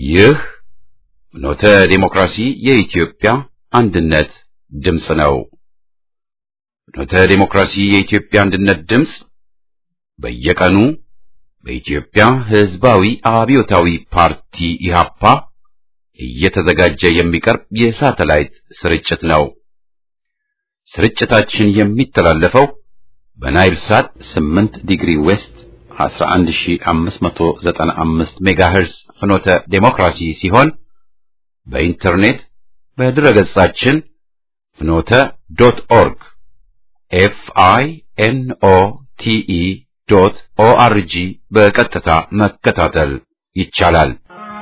ይህ ኖተ ዴሞክራሲ የኢትዮጵያ አንድነት ድምፅ ነው። ኖተ ዴሞክራሲ የኢትዮጵያ አንድነት ድምፅ በየቀኑ በኢትዮጵያ ሕዝባዊ አብዮታዊ ፓርቲ ኢህአፓ እየተዘጋጀ የሚቀርብ የሳተላይት ስርጭት ነው። ስርጭታችን የሚተላለፈው በናይል ሳት 8 ዲግሪ ዌስት 11595 ሜጋሄርስ ፍኖተ ዴሞክራሲ ሲሆን በኢንተርኔት በድረገጻችን ፍኖተ ዶት ኦርግ ኤፍ አይ ኤን ኦ ቲ ኢ ዶት ኦ አር ጂ በቀጥታ መከታተል ይቻላል።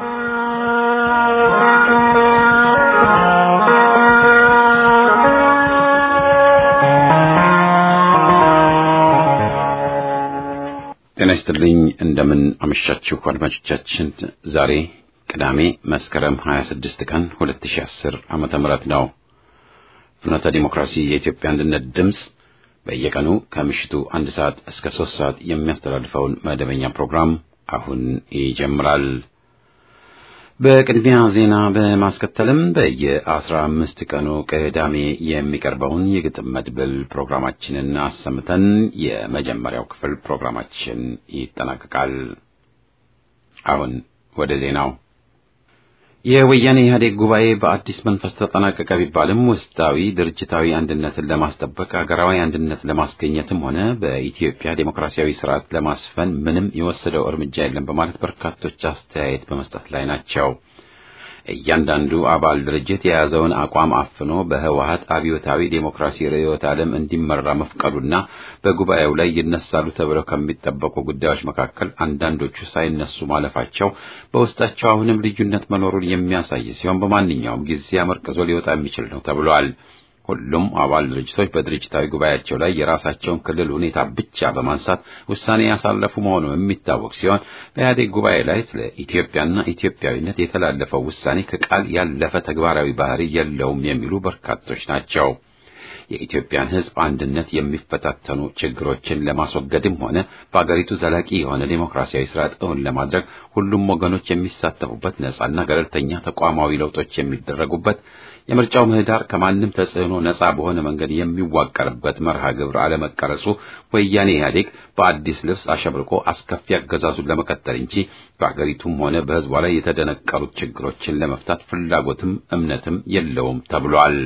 ጤና ይስጥልኝ። እንደምን አመሻችሁ አድማጮቻችን። ዛሬ ቅዳሜ መስከረም 26 ቀን 2010 ዓመተ ምህረት ነው። ፍኖተ ዲሞክራሲ የኢትዮጵያ አንድነት ድምፅ በየቀኑ ከምሽቱ አንድ ሰዓት እስከ ሶስት ሰዓት የሚያስተላልፈውን መደበኛ ፕሮግራም አሁን ይጀምራል። በቅድሚያ ዜና በማስከተልም በየአስራ አምስት ቀኑ ቅዳሜ የሚቀርበውን የግጥም መድብል ፕሮግራማችንን አሰምተን የመጀመሪያው ክፍል ፕሮግራማችን ይጠናቀቃል። አሁን ወደ ዜናው። የወያኔ ኢህአዴግ ጉባኤ በአዲስ መንፈስ ተጠናቀቀ ቢባልም ውስጣዊ ድርጅታዊ አንድነትን ለማስጠበቅ ሀገራዊ አንድነት ለማስገኘትም ሆነ በኢትዮጵያ ዴሞክራሲያዊ ስርዓት ለማስፈን ምንም የወሰደው እርምጃ የለም በማለት በርካቶች አስተያየት በመስጠት ላይ ናቸው። እያንዳንዱ አባል ድርጅት የያዘውን አቋም አፍኖ በህወሀት አብዮታዊ ዴሞክራሲ ርዕዮተ ዓለም እንዲመራ መፍቀዱና በጉባኤው ላይ ይነሳሉ ተብለው ከሚጠበቁ ጉዳዮች መካከል አንዳንዶቹ ሳይነሱ ማለፋቸው በውስጣቸው አሁንም ልዩነት መኖሩን የሚያሳይ ሲሆን በማንኛውም ጊዜ አመርቅዞ ሊወጣ የሚችል ነው ተብሏል። ሁሉም አባል ድርጅቶች በድርጅታዊ ጉባኤያቸው ላይ የራሳቸውን ክልል ሁኔታ ብቻ በማንሳት ውሳኔ ያሳለፉ መሆኑ የሚታወቅ ሲሆን በኢህአዴግ ጉባኤ ላይ ስለ ኢትዮጵያና ኢትዮጵያዊነት የተላለፈው ውሳኔ ከቃል ያለፈ ተግባራዊ ባህሪ የለውም የሚሉ በርካቶች ናቸው። የኢትዮጵያን ሕዝብ አንድነት የሚፈታተኑ ችግሮችን ለማስወገድም ሆነ በአገሪቱ ዘላቂ የሆነ ዴሞክራሲያዊ ስርዓት እውን ለማድረግ ሁሉም ወገኖች የሚሳተፉበት ነጻና ገለልተኛ ተቋማዊ ለውጦች የሚደረጉበት የምርጫው ምህዳር ከማንም ተጽዕኖ ነጻ በሆነ መንገድ የሚዋቀርበት መርሃ ግብር አለመቀረጹ ወያኔ ኢህአዴግ በአዲስ ልብስ አሸብርቆ አስከፊ አገዛዙን ለመቀጠል እንጂ በአገሪቱም ሆነ በሕዝቧ ላይ የተደነቀሩት ችግሮችን ለመፍታት ፍላጎትም እምነትም የለውም ተብሏል።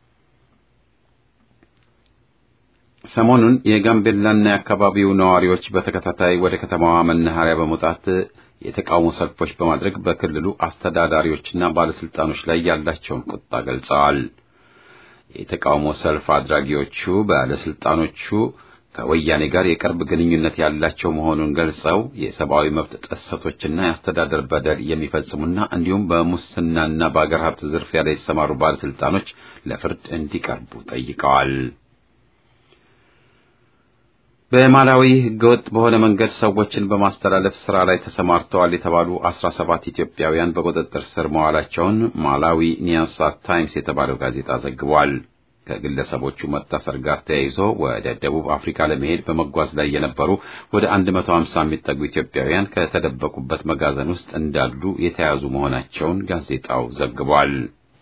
ሰሞኑን የጋምቤላና የአካባቢው ነዋሪዎች በተከታታይ ወደ ከተማዋ መናኸሪያ በመውጣት የተቃውሞ ሰልፎች በማድረግ በክልሉ አስተዳዳሪዎችና ባለስልጣኖች ላይ ያላቸውን ቁጣ ገልጸዋል። የተቃውሞ ሰልፍ አድራጊዎቹ ባለስልጣኖቹ ከወያኔ ጋር የቅርብ ግንኙነት ያላቸው መሆኑን ገልጸው የሰብአዊ መብት ጥሰቶችና የአስተዳደር በደል የሚፈጽሙና እንዲሁም በሙስናና በአገር ሀብት ዝርፊያ ላይ የተሰማሩ ባለስልጣኖች ለፍርድ እንዲቀርቡ ጠይቀዋል። በማላዊ ህገወጥ በሆነ መንገድ ሰዎችን በማስተላለፍ ስራ ላይ ተሰማርተዋል የተባሉ አስራ ሰባት ኢትዮጵያውያን በቁጥጥር ስር መዋላቸውን ማላዊ ኒያሳ ታይምስ የተባለው ጋዜጣ ዘግቧል። ከግለሰቦቹ መታሰር ጋር ተያይዞ ወደ ደቡብ አፍሪካ ለመሄድ በመጓዝ ላይ የነበሩ ወደ አንድ መቶ ሀምሳ የሚጠጉ ኢትዮጵያውያን ከተደበቁበት መጋዘን ውስጥ እንዳሉ የተያዙ መሆናቸውን ጋዜጣው ዘግቧል።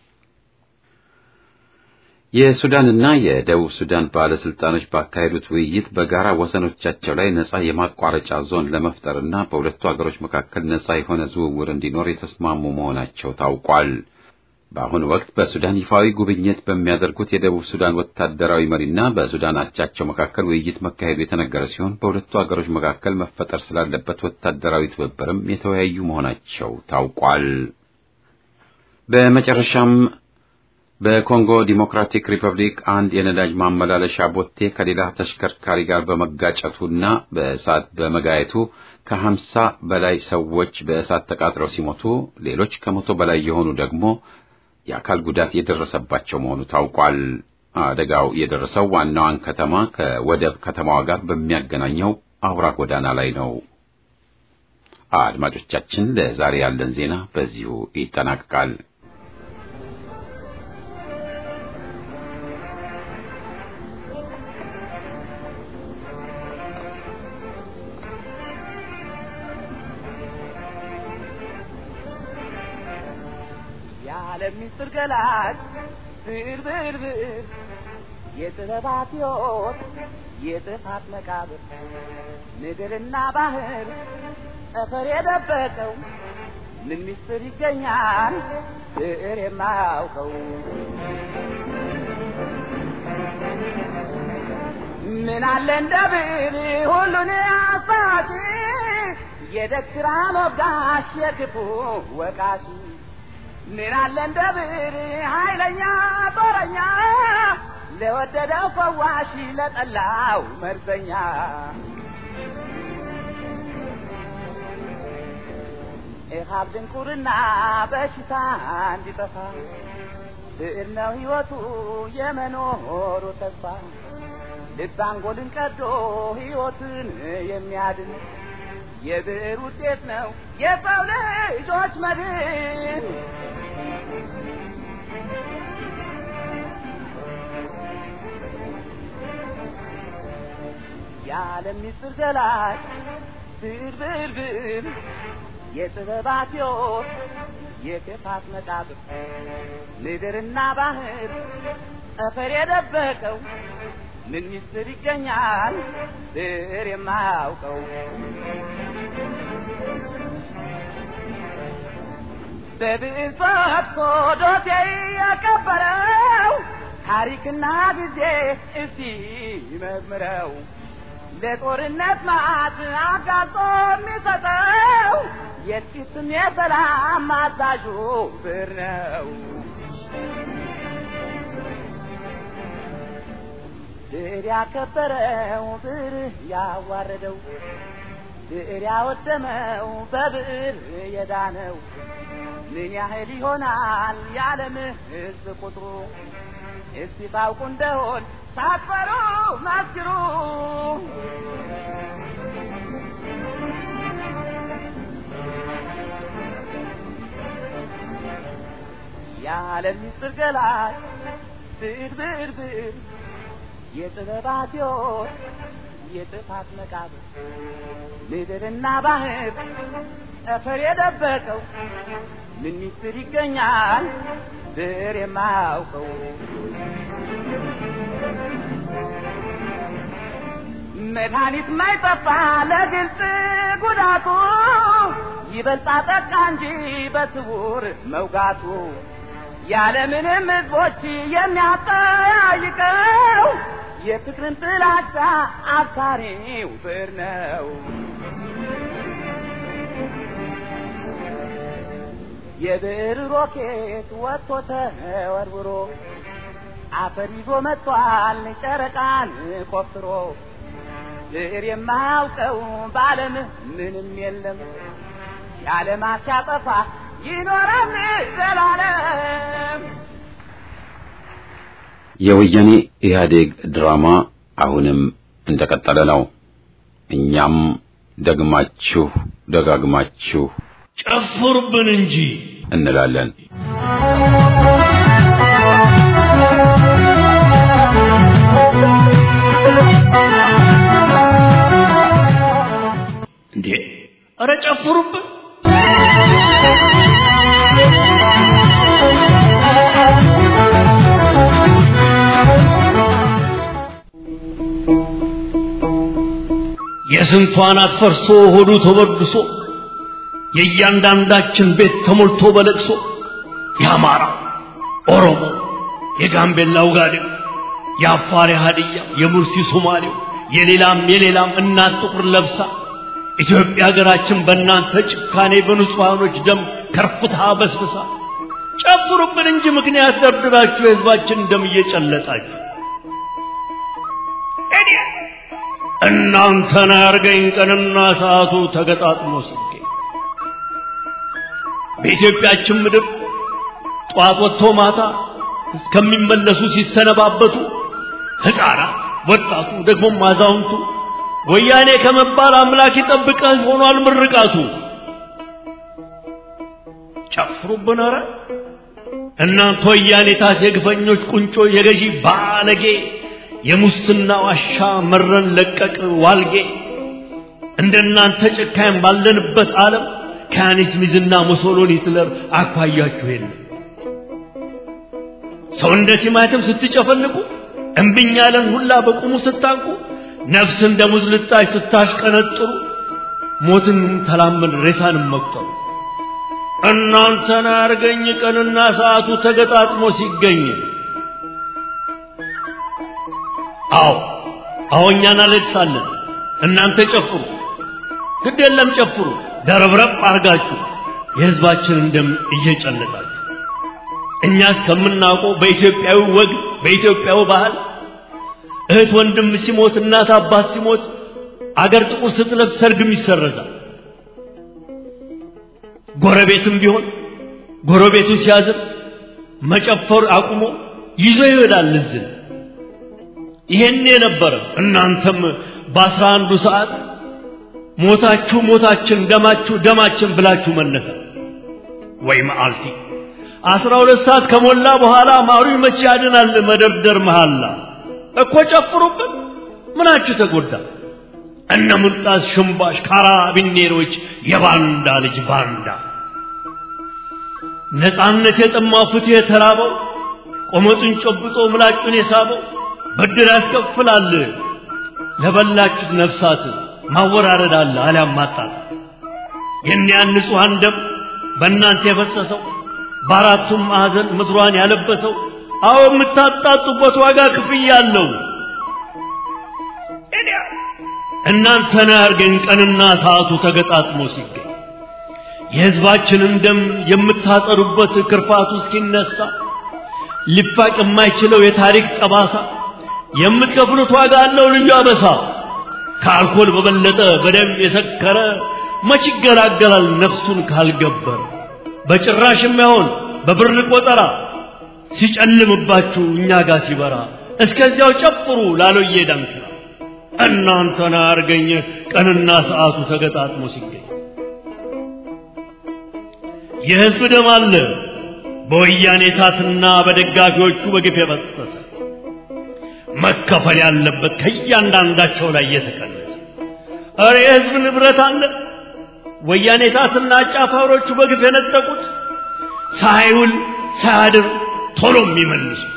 የሱዳንና የደቡብ ሱዳን ባለስልጣኖች ባካሄዱት ውይይት በጋራ ወሰኖቻቸው ላይ ነጻ የማቋረጫ ዞን ለመፍጠርና በሁለቱ ሀገሮች መካከል ነጻ የሆነ ዝውውር እንዲኖር የተስማሙ መሆናቸው ታውቋል። በአሁኑ ወቅት በሱዳን ይፋዊ ጉብኝት በሚያደርጉት የደቡብ ሱዳን ወታደራዊ መሪና በሱዳን አቻቸው መካከል ውይይት መካሄዱ የተነገረ ሲሆን በሁለቱ ሀገሮች መካከል መፈጠር ስላለበት ወታደራዊ ትብብርም የተወያዩ መሆናቸው ታውቋል። በመጨረሻም በኮንጎ ዲሞክራቲክ ሪፐብሊክ አንድ የነዳጅ ማመላለሻ ቦቴ ከሌላ ተሽከርካሪ ጋር በመጋጨቱና በእሳት በመጋየቱ ከሀምሳ በላይ ሰዎች በእሳት ተቃጥለው ሲሞቱ ሌሎች ከመቶ በላይ የሆኑ ደግሞ የአካል ጉዳት የደረሰባቸው መሆኑ ታውቋል። አደጋው የደረሰው ዋናዋን ከተማ ከወደብ ከተማዋ ጋር በሚያገናኘው አውራ ጎዳና ላይ ነው። አድማጮቻችን፣ ለዛሬ ያለን ዜና በዚሁ ይጠናቀቃል። የዓለም ምስጢር ገላጭ ብዕር ብዕር ብዕር የጥበባት ሕይወት የጥፋት መቃብር ምድርና ባህር ጠፈር የደበቀው ምን ምስጢር ይገኛል ብዕር የማያውቀው ምን አለ እንደ ብዕር ሁሉን አሳቂ የደግራ ሞጋሽ የክፉ ወቃሽ ምን አለ እንደ ብዕር ኃይለኛ ጦረኛ ለወደደው ፈዋሽ ለጠላው መርዘኛ ኢሃብ ድንቁርና በሽታ እንዲጠፋ ብዕር ነው ሕይወቱ የመኖሩ ተስፋ ልብ አንጎልን ቀዶ ሕይወትን የሚያድን የብዕር ውጤት ነው የሰው ልጆች መድን። የዓለም ምስጢር ገላጭ ብዕር ብዕር ብዕር የጥበባት ሕይወት የክፋት መቃብር ምድርና ባህር ጠፈር የደበቀው ምን ምስጢር ይገኛል ብዕር የማያውቀው? በብዕር ፈትቶ ዶሴ የቀበረው ታሪክና ጊዜ እስቲ መዝምረው ለጦርነት ማዕት አጋልጦ የሚሰጠው የጥቂትም የሰላም አዛዡ ብዕር ነው። ብዕር ያከበረው ብዕር ያዋረደው ብዕር ያወደመው በብዕር የዳነው ምን ያህል ይሆናል የዓለም ሕዝብ ቁጥሩ? እስቲ ታውቁ እንደሆን ሳትፈሩ መስክሩ። የዓለም ምስጢር ገላጭ ብዕር ብዕር ብዕር የጥበባት ሕይወት የጥፋት መቃብር ምድርና ባህር ጠፈር የደበቀው ምን ምስጢር ይገኛል ብዕር የማያውቀው? መድኃኒት ማይጠፋ ለግልጽ ጉዳቱ ይበልጣ ጠቃ እንጂ በስውር መውጋቱ ያለምንም ሕዝቦች የሚያጠያይቀው የፍቅርን ጥላቻ አብሳሪው ብዕር ነው። የብዕር ሮኬት ወጥቶ ተወርውሮ አፈር ይዞ መጥቷል ጨረቃን ቆፍሮ ብዕር የማያውቀው በዓለም ምንም የለም የዓለማት ሲያጠፋ ይኖራል ዘላለም። የወያኔ ኢህአዴግ ድራማ አሁንም እንደቀጠለ ነው። እኛም ደግማችሁ ደጋግማችሁ ጨፍሩብን እንጂ እንላለን። እንዴ! ኧረ ጨፍሩብን! የስንቷን አትፈርሶ ሆዱ ተበድሶ የእያንዳንዳችን ቤት ተሞልቶ በለቅሶ የአማራ ኦሮሞ፣ የጋምቤላ ውጋዴው፣ የአፋር የሀድያ፣ የሙርሲ ሶማሌው፣ የሌላም የሌላም እናት ጥቁር ለብሳ ኢትዮጵያ ሀገራችን በእናንተ ጭካኔ በንጹሐኖች ደም ከርፍታ በስብሳ ጨፍሩብን እንጂ ምክንያት ደርድራችሁ የህዝባችን ደም እየጨለጣችሁ እኔ እናንተን ያርገኝ ቀንና ሰዓቱ ተገጣጥሞ ሲገኝ በኢትዮጵያችን ምድር ጠዋት ወጥቶ ማታ እስከሚመለሱ ሲሰነባበቱ ሕፃናት፣ ወጣቱ፣ ደግሞም አዛውንቱ ወያኔ ከመባል አምላክ ይጠብቀህ ሆኗል ምርቃቱ። ጨፍሩብን ኧረ እናንተ ወያኔታት የግፈኞች ቁንጮ የገዢ ባለጌ የሙስና ዋሻ መረን ለቀቅ ዋልጌ እንደናንተ ጨካኝ ባለንበት ዓለም ከያኔስ ሚዝና ሙሶሎኒ ሂትለር አኳያችሁ የለም። ሰው እንደ ቲማቲም ስትጨፈልቁ እምብኝ ያለን ሁላ በቁሙ ስታንቁ ነፍስ እንደ ሙዝ ልጣጭ ስታሽቀነጥሩ ሞትን ተላመን ሬሳንም መቁጠሩ እናንተን አርገኝ ቀንና ሰዓቱ ተገጣጥሞ ሲገኝ አዎ አዎ እኛ እናለቅሳለን እናንተ ጨፍሩ ግድ የለም ጨፍሩ ደረብረብ አርጋችሁ የህዝባችንን ደም እየጨለጣችሁ እኛ እስከምናውቀው በኢትዮጵያዊ ወግ በኢትዮጵያዊ ባህል እህት ወንድም ሲሞት እናት አባት ሲሞት አገር ጥቁር ስትለብስ ሰርግም ይሰረዛል ጎረቤትም ቢሆን ጎረቤቱ ሲያዝን መጨፈር አቁሞ ይዞ ይሄዳል እዝን ይሄን የነበረ እናንተም በአስራ አንዱ ሰዓት ሞታችሁ ሞታችን ደማችሁ ደማችን ብላችሁ መነሳ ወይ መዓልቲ አስራ ሁለት ሰዓት ከሞላ በኋላ ማሩ መቼ ያድናል መደርደር መሃላ እኮ ጨፍሩብን ምናችሁ ተጎዳ እነ ሙልጣስ ሽምባሽ ካራቢኔሮች የባንዳ ልጅ ባንዳ ነፃነት የጠማው ፍትህ የተራበው ቆመጡን ጨብጦ ምላጩን የሳበው ብድር ያስከፍላል ለበላችሁት ነፍሳት ማወራረድ አለ አሊያም ማጣት የኒያን ንጹሐን ደም በእናንተ የፈሰሰው በአራቱም ማዕዘን ምድሯን ያለበሰው አዎ የምታጣጡበት ዋጋ ክፍያ አለው እናንተን ያርገን ቀንና ሰዓቱ ተገጣጥሞ ሲገኝ የሕዝባችንን ደም የምታጸዱበት ክርፋቱ እስኪነሳ ሊፋቅ የማይችለው የታሪክ ጠባሳ የምትከፍሉት ዋጋ አለው ልዩ አበሳ ከአልኮል በበለጠ በደም የሰከረ መች ይገላገላል ነፍሱን ካልገበረ በጭራሽ የማይሆን በብር ቆጠራ ሲጨልምባችሁ እኛ ጋር ሲበራ እስከዚያው ጨፍሩ ላሎዬ ዳንክራ እናንተን አርገኝ ቀንና ሰዓቱ ተገጣጥሞ ሲገኝ የሕዝብ ደም አለ በወያኔ ታትና በደጋፊዎቹ በግፍ የፈሰሰ መከፈል ያለበት ከእያንዳንዳቸው ላይ የተቀነሰ እረ የሕዝብ ንብረት አለ ወያኔ ታትና አጫፋሪዎቹ በግፍ የነጠቁት ሳይውል ሳያድር ቶሎ የሚመልሱት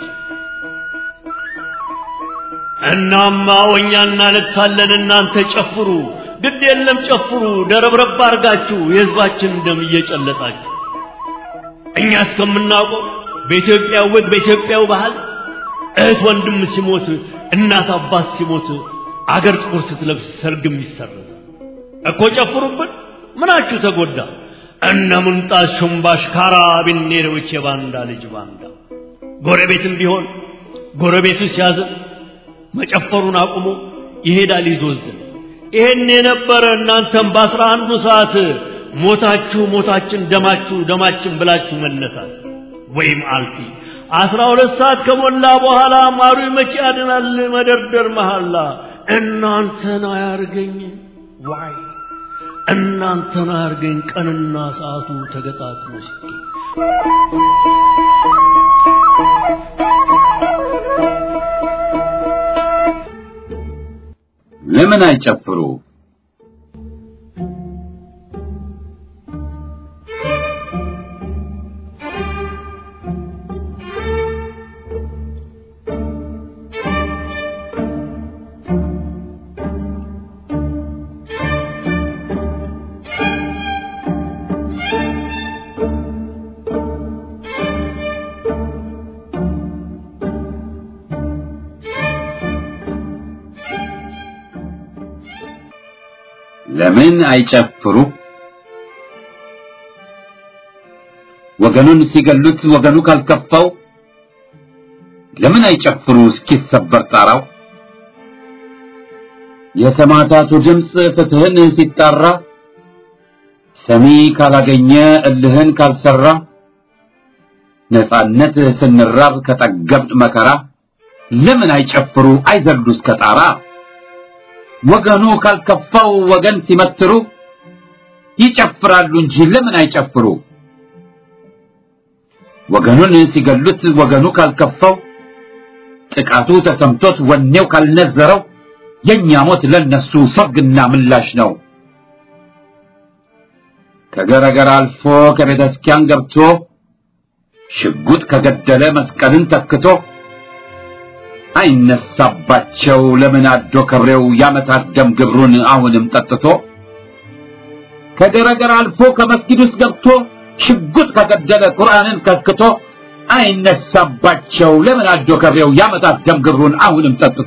እናማ ወኛ እናለቅሳለን እናንተ ጨፍሩ ግድ የለም ጨፍሩ ደረብረብ አርጋችሁ የሕዝባችን ደም እየጨለጣችሁ እኛ እስከምናውቀው በኢትዮጵያ ወግ በኢትዮጵያው ባህል እህት ወንድም ሲሞት እናት አባት ሲሞት አገር ጥቁር ስትለብስ ሰርግም ይሰረዛል እኮ ጨፍሩብን ምናችሁ ተጎዳ እነ ሙንጣስ ሹምባሽ ካራቢኔሮች የባንዳ ልጅ ባንዳ ጎረቤትም ቢሆን ጎረቤቱ ሲያዝን መጨፈሩን አቁሞ ይሄዳል ይዞዝን ይሄን የነበረ እናንተም በአስራ አንዱ ሰዓት ሞታችሁ ሞታችን ደማችሁ ደማችን ብላችሁ መነሳት ወይም አልፊ አስራ ሁለት ሰዓት ከሞላ በኋላ ማሩ መቼ ያድናል መደርደር መሐላ እናንተን አያርገኝ ዋይ እናንተን አያርገኝ ቀንና ሰዓቱ ተገጣጥሞ ሲገኝ ለምን አይጨፍሩ? ለምን አይጨፍሩ? ወገኑን ሲገሉት ወገኑ ካልከፋው ለምን አይጨፍሩ እስኪሰበር ጣራው? የሰማዕታቱ ድምፅ ፍትህን ሲጣራ ሰሚ ካላገኘ እልህን ካልሰራ ነጻነት ስንራብ ከጠገብን መከራ ለምን አይጨፍሩ አይዘሉ እስከ ጣራ? ወገኑ ካልከፋው ወገን ሲመትሩ ይጨፍራሉ እንጂ ለምን አይጨፍሩ? ወገኑን ሲገሉት ወገኑ ካልከፋው ጥቃቱ ተሰምቶት ወኔው ካልነዘረው የኛ ሞት ለነሱ ሰርግና ምላሽ ነው። ከገረገር አልፎ ከቤተ ክርስቲያን ገብቶ ሽጉጥ ከገደለ መስቀልን ተክቶ አይነሳባቸው ለምን አዶ ከብሬው ያመታት ደም ግብሩን አሁንም ጠጥቶ ከገረገር አልፎ ከመስጊድ ውስጥ ገብቶ ሽጉጥ ከገደለ ቁርአንን ከክቶ አይነሳባቸው ለምን አዶ ከብሬው ያመታት ደም ግብሩን አሁንም ጠጥቶ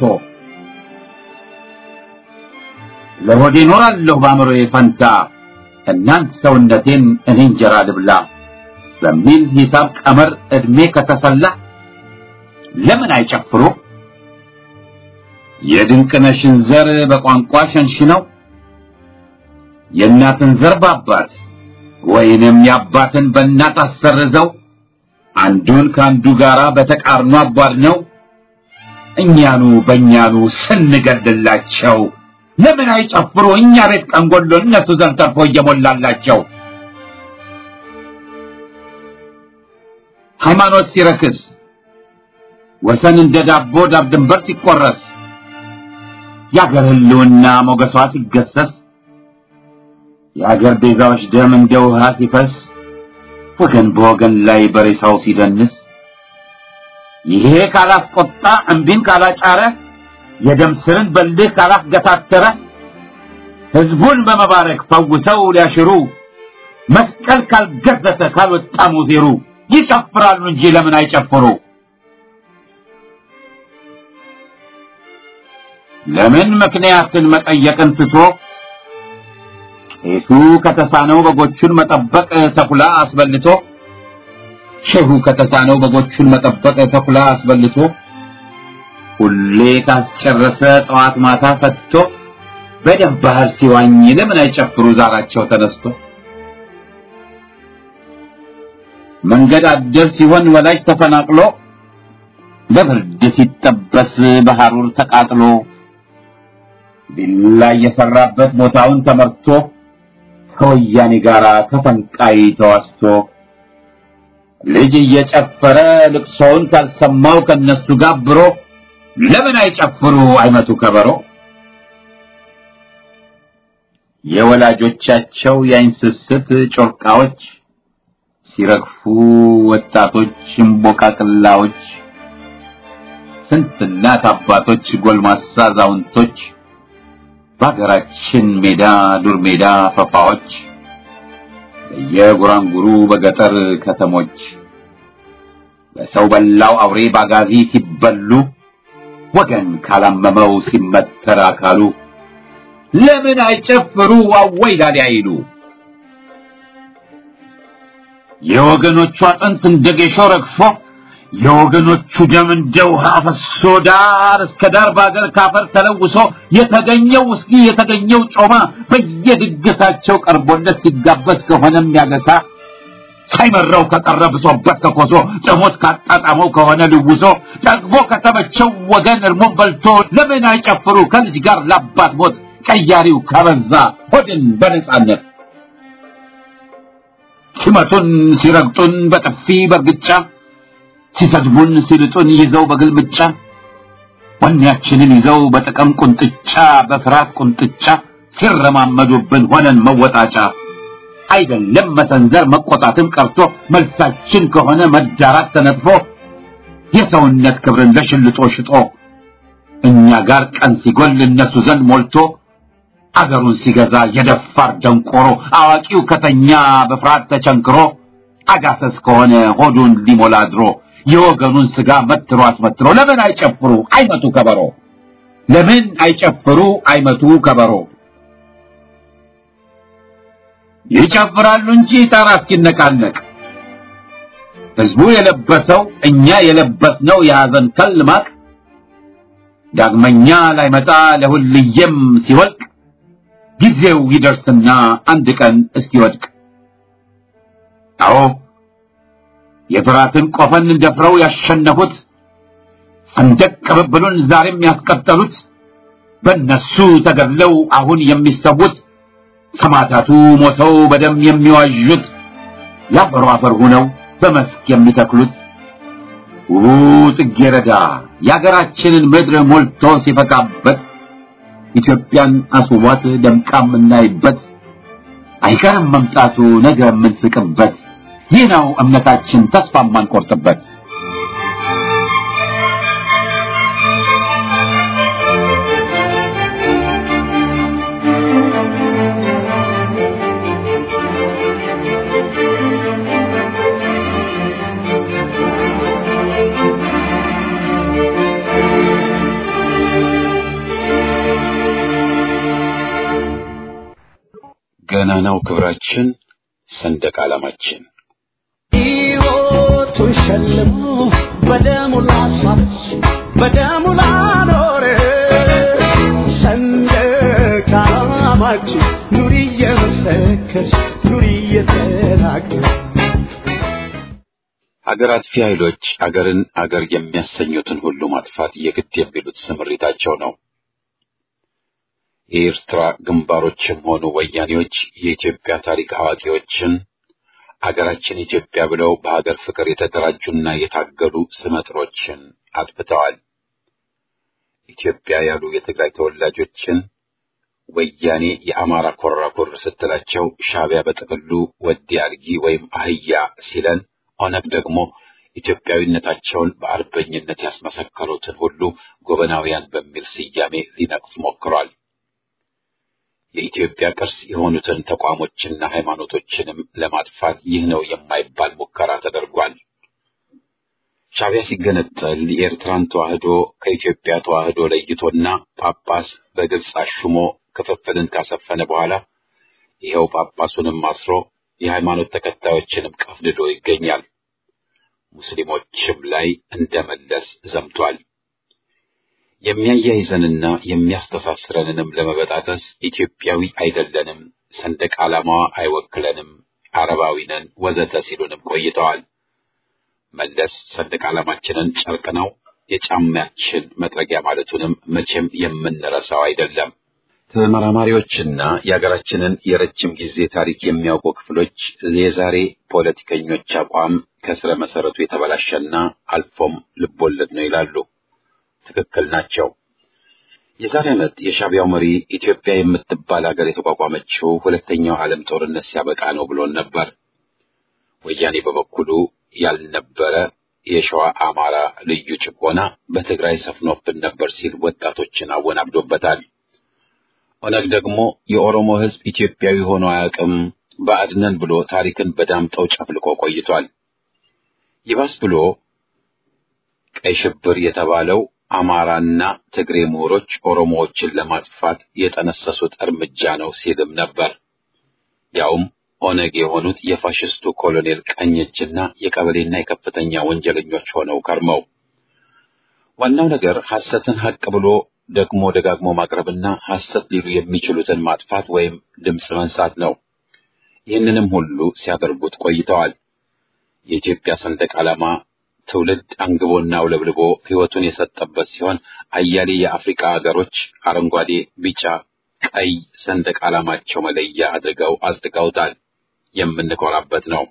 ለሆዴ ኖራለሁ በአእምሮዬ ፈንታ እናንት ሰውነቴን እኔ እንጀራ ልብላ በሚል ሂሳብ ቀመር ዕድሜ ከተሰላ ለምን አይጨፍሩ የድንቅነሽን ዘር በቋንቋ ሸንሽነው የእናትን ዘር በአባት ወይንም የአባትን በእናት አሰርዘው አንዱን ከአንዱ ጋር በተቃርኖ አቧድነው እኛኑ በእኛኑ ስንገድላቸው ለምን አይጨፍሩ እኛ ቤት ቀንጎሎ እነሱ ዘንድ ተርፎ እየሞላላቸው ሃይማኖት ሲረክስ ወሰን እንደ ዳቦ ዳር ድንበር ሲቆረስ የአገር ህልውና ሞገሷ ሲገሰስ የአገር ቤዛዎች ደም እንደ ውሃ ሲፈስ ወገን በወገን ላይ በሬሳው ሲደንስ ይሄ ካላስቆጣ እምቢን ካላጫረ የደም ስርን በልህ ካላስገታተረ ህዝቡን በመባረክ ፈውሰው ሊያሽሩ መስቀል ካልገዘተ ካልወጣ ሙዜሩ ይጨፍራሉ እንጂ ለምን አይጨፍሩ? ለምን ምክንያትን መጠየቅን ትቶ ቄሱ ከተሳነው በጎቹን መጠበቅ ተኩላ አስበልቶ ሼሁ ከተሳነው በጎቹን መጠበቅ ተኩላ አስበልቶ ሁሌ ካስጨረሰ ጠዋት ማታ ፈትቶ በደም ባህር ሲዋኝ ለምን አይጨፍሩ ዛራቸው ተነስቶ መንገድ አደር ሲሆን ወላጅ ተፈናቅሎ በብርድ ሲጠበስ በሐሩር ተቃጥሎ ቢላ የሰራበት ቦታውን ተመርቶ ከወያኔ ጋር ተፈንቃይ ተዋስቶ ልጅ እየጨፈረ ልቅሶውን ካልሰማው ከነሱ ጋብሮ ለምን አይጨፍሩ አይመቱ ከበሮ የወላጆቻቸው የአይን ስስት ጮርቃዎች ሲረግፉ ወጣቶች እምቦቃቅላዎች ስንት እናት አባቶች ጎልማሳ አዛውንቶች በሀገራችን ሜዳ ዱር ሜዳ ፈፋዎች በየጉራንጉሩ በገጠር ከተሞች በሰው በላው አውሬ ባጋዚ ሲበሉ ወገን ካላመመው ሲመተር አካሉ ለምን አይጨፍሩ አወይ ላሊ አይሉ የወገኖቹ አጥንት እንደ ጌሾ ረግፎ የወገኖቹ ደም እንደ ውሃ ፈሶ ዳር እስከ ዳር በአገር ካፈር ተለውሶ የተገኘው ውስኪ የተገኘው ጮማ በየድግሳቸው ቀርቦለት ሲጋበዝ ከሆነም ያገሳ ሳይመረው ከቀረ ብሶበት ከኮሶ ጥሞት ካጣጣመው ከሆነ ልውሶ ጠግቦ ከተመቸው ወገን እርሞን በልቶ ለምን አይጨፍሩ ከልጅ ጋር ለአባት ሞት ቀያሪው ከበዛ ሆድን በነጻነት ሲመቱን ሲረግጡን በጥፊ በርግጫ ሲሰድቡን ሲልጡን ይዘው በግልምጫ ወኔያችንን ይዘው በጥቅም ቁንጥጫ በፍርሃት ቁንጥጫ ሲረማመዱብን ሆነን መወጣጫ አይደለም መሰንዘር መቆጣትም ቀርቶ መልሳችን ከሆነ መዳራት ተነጥፎ የሰውነት ክብርን ለሽልጦ ሽጦ እኛ ጋር ቀን ሲጎል እነሱ ዘንድ ሞልቶ አገሩን ሲገዛ የደፋር ደንቆሮ አዋቂው ከተኛ በፍርሃት ተቸንክሮ አጋሰስ ከሆነ ሆዱን ሊሞላ ድሮ የወገኑን ስጋ መትሮ አስመትሮ ለምን አይጨፍሩ አይመቱ ከበሮ ለምን አይጨፍሩ አይመቱ ከበሮ ይጨፍራሉ እንጂ ጣራ እስኪነቃነቅ ህዝቡ የለበሰው እኛ የለበስነው የሐዘን ከል ማቅ ዳግመኛ ላይመጣ ለሁልየም ሲወልቅ ጊዜው ይደርስና አንድ ቀን እስኪወድቅ አዎ የፍራትን ቆፈን ደፍረው ያሸነፉት ሰንደቅ ቅብብሉን ዛሬም ያስቀጠሉት በእነሱ ተገድለው አሁን የሚሰዉት ሰማዕታቱ ሞተው በደም የሚዋዡት ያፈሩ አፈር ሆነው በመስክ የሚተክሉት ውቡ ጽጌረዳ የአገራችንን ምድር ሞልቶ ሲፈካበት ኢትዮጵያን አስውቧት ደምቃ የምናይበት አይቀርም መምጣቱ ነገ የምንስቅበት ይህ ነው እምነታችን ተስፋ የማንቆርጥበት። ገናናው ክብራችን ሰንደቅ ዓላማችን ሕይወቱን ሸልሞ በደሙ ላስዋች በደሙ ላኖረ ሰንደቅ ዓላማችን ኑሪ እየመሰከርሽ ኑሪ እየተናገርሽ ሀገር አጥፊ ኃይሎች አገርን አገር የሚያሰኙትን ሁሉ ማጥፋት የግድ የሚሉት ስምሪታቸው ነው። የኤርትራ ግንባሮችም ሆኑ ወያኔዎች የኢትዮጵያ ታሪክ አዋቂዎችን አገራችን ኢትዮጵያ ብለው በሀገር ፍቅር የተደራጁና የታገሉ ስመጥሮችን አጥፍተዋል። ኢትዮጵያ ያሉ የትግራይ ተወላጆችን ወያኔ የአማራ ኮራኮር ስትላቸው ሻዕቢያ በጥቅሉ ወዲ አልጊ ወይም አህያ ሲለን ኦነግ ደግሞ ኢትዮጵያዊነታቸውን በአርበኝነት ያስመሰከሩትን ሁሉ ጎበናውያን በሚል ስያሜ ሊነቅፍ ሞክሯል። የኢትዮጵያ ቅርስ የሆኑትን ተቋሞችና ሃይማኖቶችንም ለማጥፋት ይህ ነው የማይባል ሙከራ ተደርጓል። ሻዕቢያ ሲገነጠል የኤርትራን ተዋህዶ ከኢትዮጵያ ተዋህዶ ለይቶና ጳጳስ በግልጽ አሹሞ ክፍፍልን ካሰፈነ በኋላ ይኸው ጳጳሱንም አስሮ የሃይማኖት ተከታዮችንም ቀፍድዶ ይገኛል። ሙስሊሞችም ላይ እንደመለስ ዘምቷል። የሚያያይዘንና የሚያስተሳስረንንም ለመበጣጠስ ኢትዮጵያዊ አይደለንም፣ ሰንደቅ ዓላማዋ አይወክለንም፣ አረባዊ ነን ወዘተ ሲሉንም ቆይተዋል። መለስ ሰንደቅ ዓላማችንን ጨርቅ ነው የጫማችን መጥረጊያ ማለቱንም መቼም የምንረሳው አይደለም። ተመራማሪዎችና የሀገራችንን የረጅም ጊዜ ታሪክ የሚያውቁ ክፍሎች የዛሬ ፖለቲከኞች አቋም ከስረ መሰረቱ የተበላሸና አልፎም ልቦለድ ነው ይላሉ። ትክክል ናቸው። የዛሬ ዓመት የሻዕቢያው መሪ ኢትዮጵያ የምትባል ሀገር የተቋቋመችው ሁለተኛው ዓለም ጦርነት ሲያበቃ ነው ብሎን ነበር። ወያኔ በበኩሉ ያልነበረ የሸዋ አማራ ልዩ ጭቆና በትግራይ ሰፍኖብን ነበር ሲል ወጣቶችን አወናብዶበታል። ኦነግ ደግሞ የኦሮሞ ሕዝብ ኢትዮጵያዊ ሆኖ አያውቅም ባዕድነን ብሎ ታሪክን በዳምጠው ጨፍልቆ ቆይቷል። ይባስ ብሎ ቀይ ሽብር የተባለው አማራና ትግሬ ምሁሮች ኦሮሞዎችን ለማጥፋት የጠነሰሱት እርምጃ ነው ሲልም ነበር። ያውም ኦነግ የሆኑት የፋሽስቱ ኮሎኔል ቀኝ እጅና የቀበሌና የከፍተኛ ወንጀለኞች ሆነው ከርመው ዋናው ነገር ሐሰትን ሐቅ ብሎ ደግሞ ደጋግሞ ማቅረብና ሐሰት ሊሉ የሚችሉትን ማጥፋት ወይም ድምፅ መንሳት ነው። ይህንንም ሁሉ ሲያደርጉት ቆይተዋል። የኢትዮጵያ ሰንደቅ ዓላማ ትውልድ አንግቦና አውለብልቦ ሕይወቱን የሰጠበት ሲሆን አያሌ የአፍሪካ ሀገሮች አረንጓዴ፣ ቢጫ፣ ቀይ ሰንደቅ ዓላማቸው መለያ አድርገው አጽድቀውታል። የምንኮራበት ነው።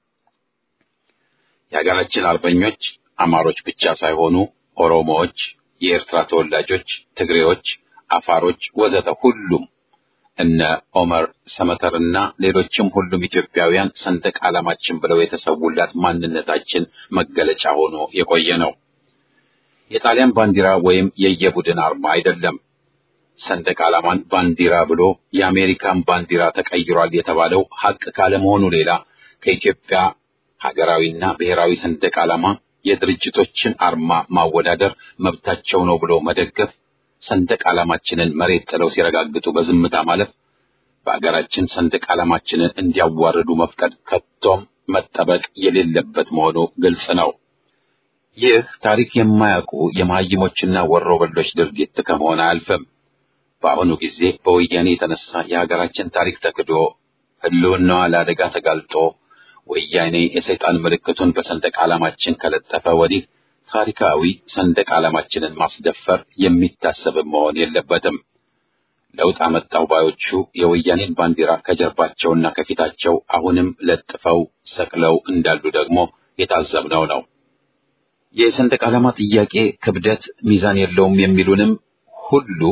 የሀገራችን አርበኞች አማሮች ብቻ ሳይሆኑ ኦሮሞዎች፣ የኤርትራ ተወላጆች፣ ትግሬዎች፣ አፋሮች ወዘተ ሁሉም እነ ኦመር ሰመተርና ሌሎችም ሁሉም ኢትዮጵያውያን ሰንደቅ ዓላማችን ብለው የተሰውላት ማንነታችን መገለጫ ሆኖ የቆየ ነው። የጣሊያን ባንዲራ ወይም የየቡድን አርማ አይደለም። ሰንደቅ ዓላማን ባንዲራ ብሎ የአሜሪካን ባንዲራ ተቀይሯል የተባለው ሐቅ ካለመሆኑ ሌላ ከኢትዮጵያ ሀገራዊና ብሔራዊ ሰንደቅ ዓላማ የድርጅቶችን አርማ ማወዳደር መብታቸው ነው ብሎ መደገፍ ሰንደቅ ዓላማችንን መሬት ጥለው ሲረጋግጡ በዝምታ ማለፍ በአገራችን ሰንደቅ ዓላማችንን እንዲያዋርዱ መፍቀድ ከቶም መጠበቅ የሌለበት መሆኑ ግልጽ ነው። ይህ ታሪክ የማያውቁ የመሀይሞችና ወሮበሎች ድርጊት ከመሆን አያልፍም። በአሁኑ ጊዜ በወያኔ የተነሳ የሀገራችን ታሪክ ተክዶ ሕልውናዋ ለአደጋ ተጋልጦ ወያኔ የሰይጣን ምልክቱን በሰንደቅ ዓላማችን ከለጠፈ ወዲህ ታሪካዊ ሰንደቅ ዓላማችንን ማስደፈር የሚታሰብ መሆን የለበትም። ለውጥ አመጣው ባዮቹ የወያኔን ባንዲራ ከጀርባቸውና ከፊታቸው አሁንም ለጥፈው ሰቅለው እንዳሉ ደግሞ የታዘብነው ነው። የሰንደቅ ዓላማ ጥያቄ ክብደት ሚዛን የለውም የሚሉንም ሁሉ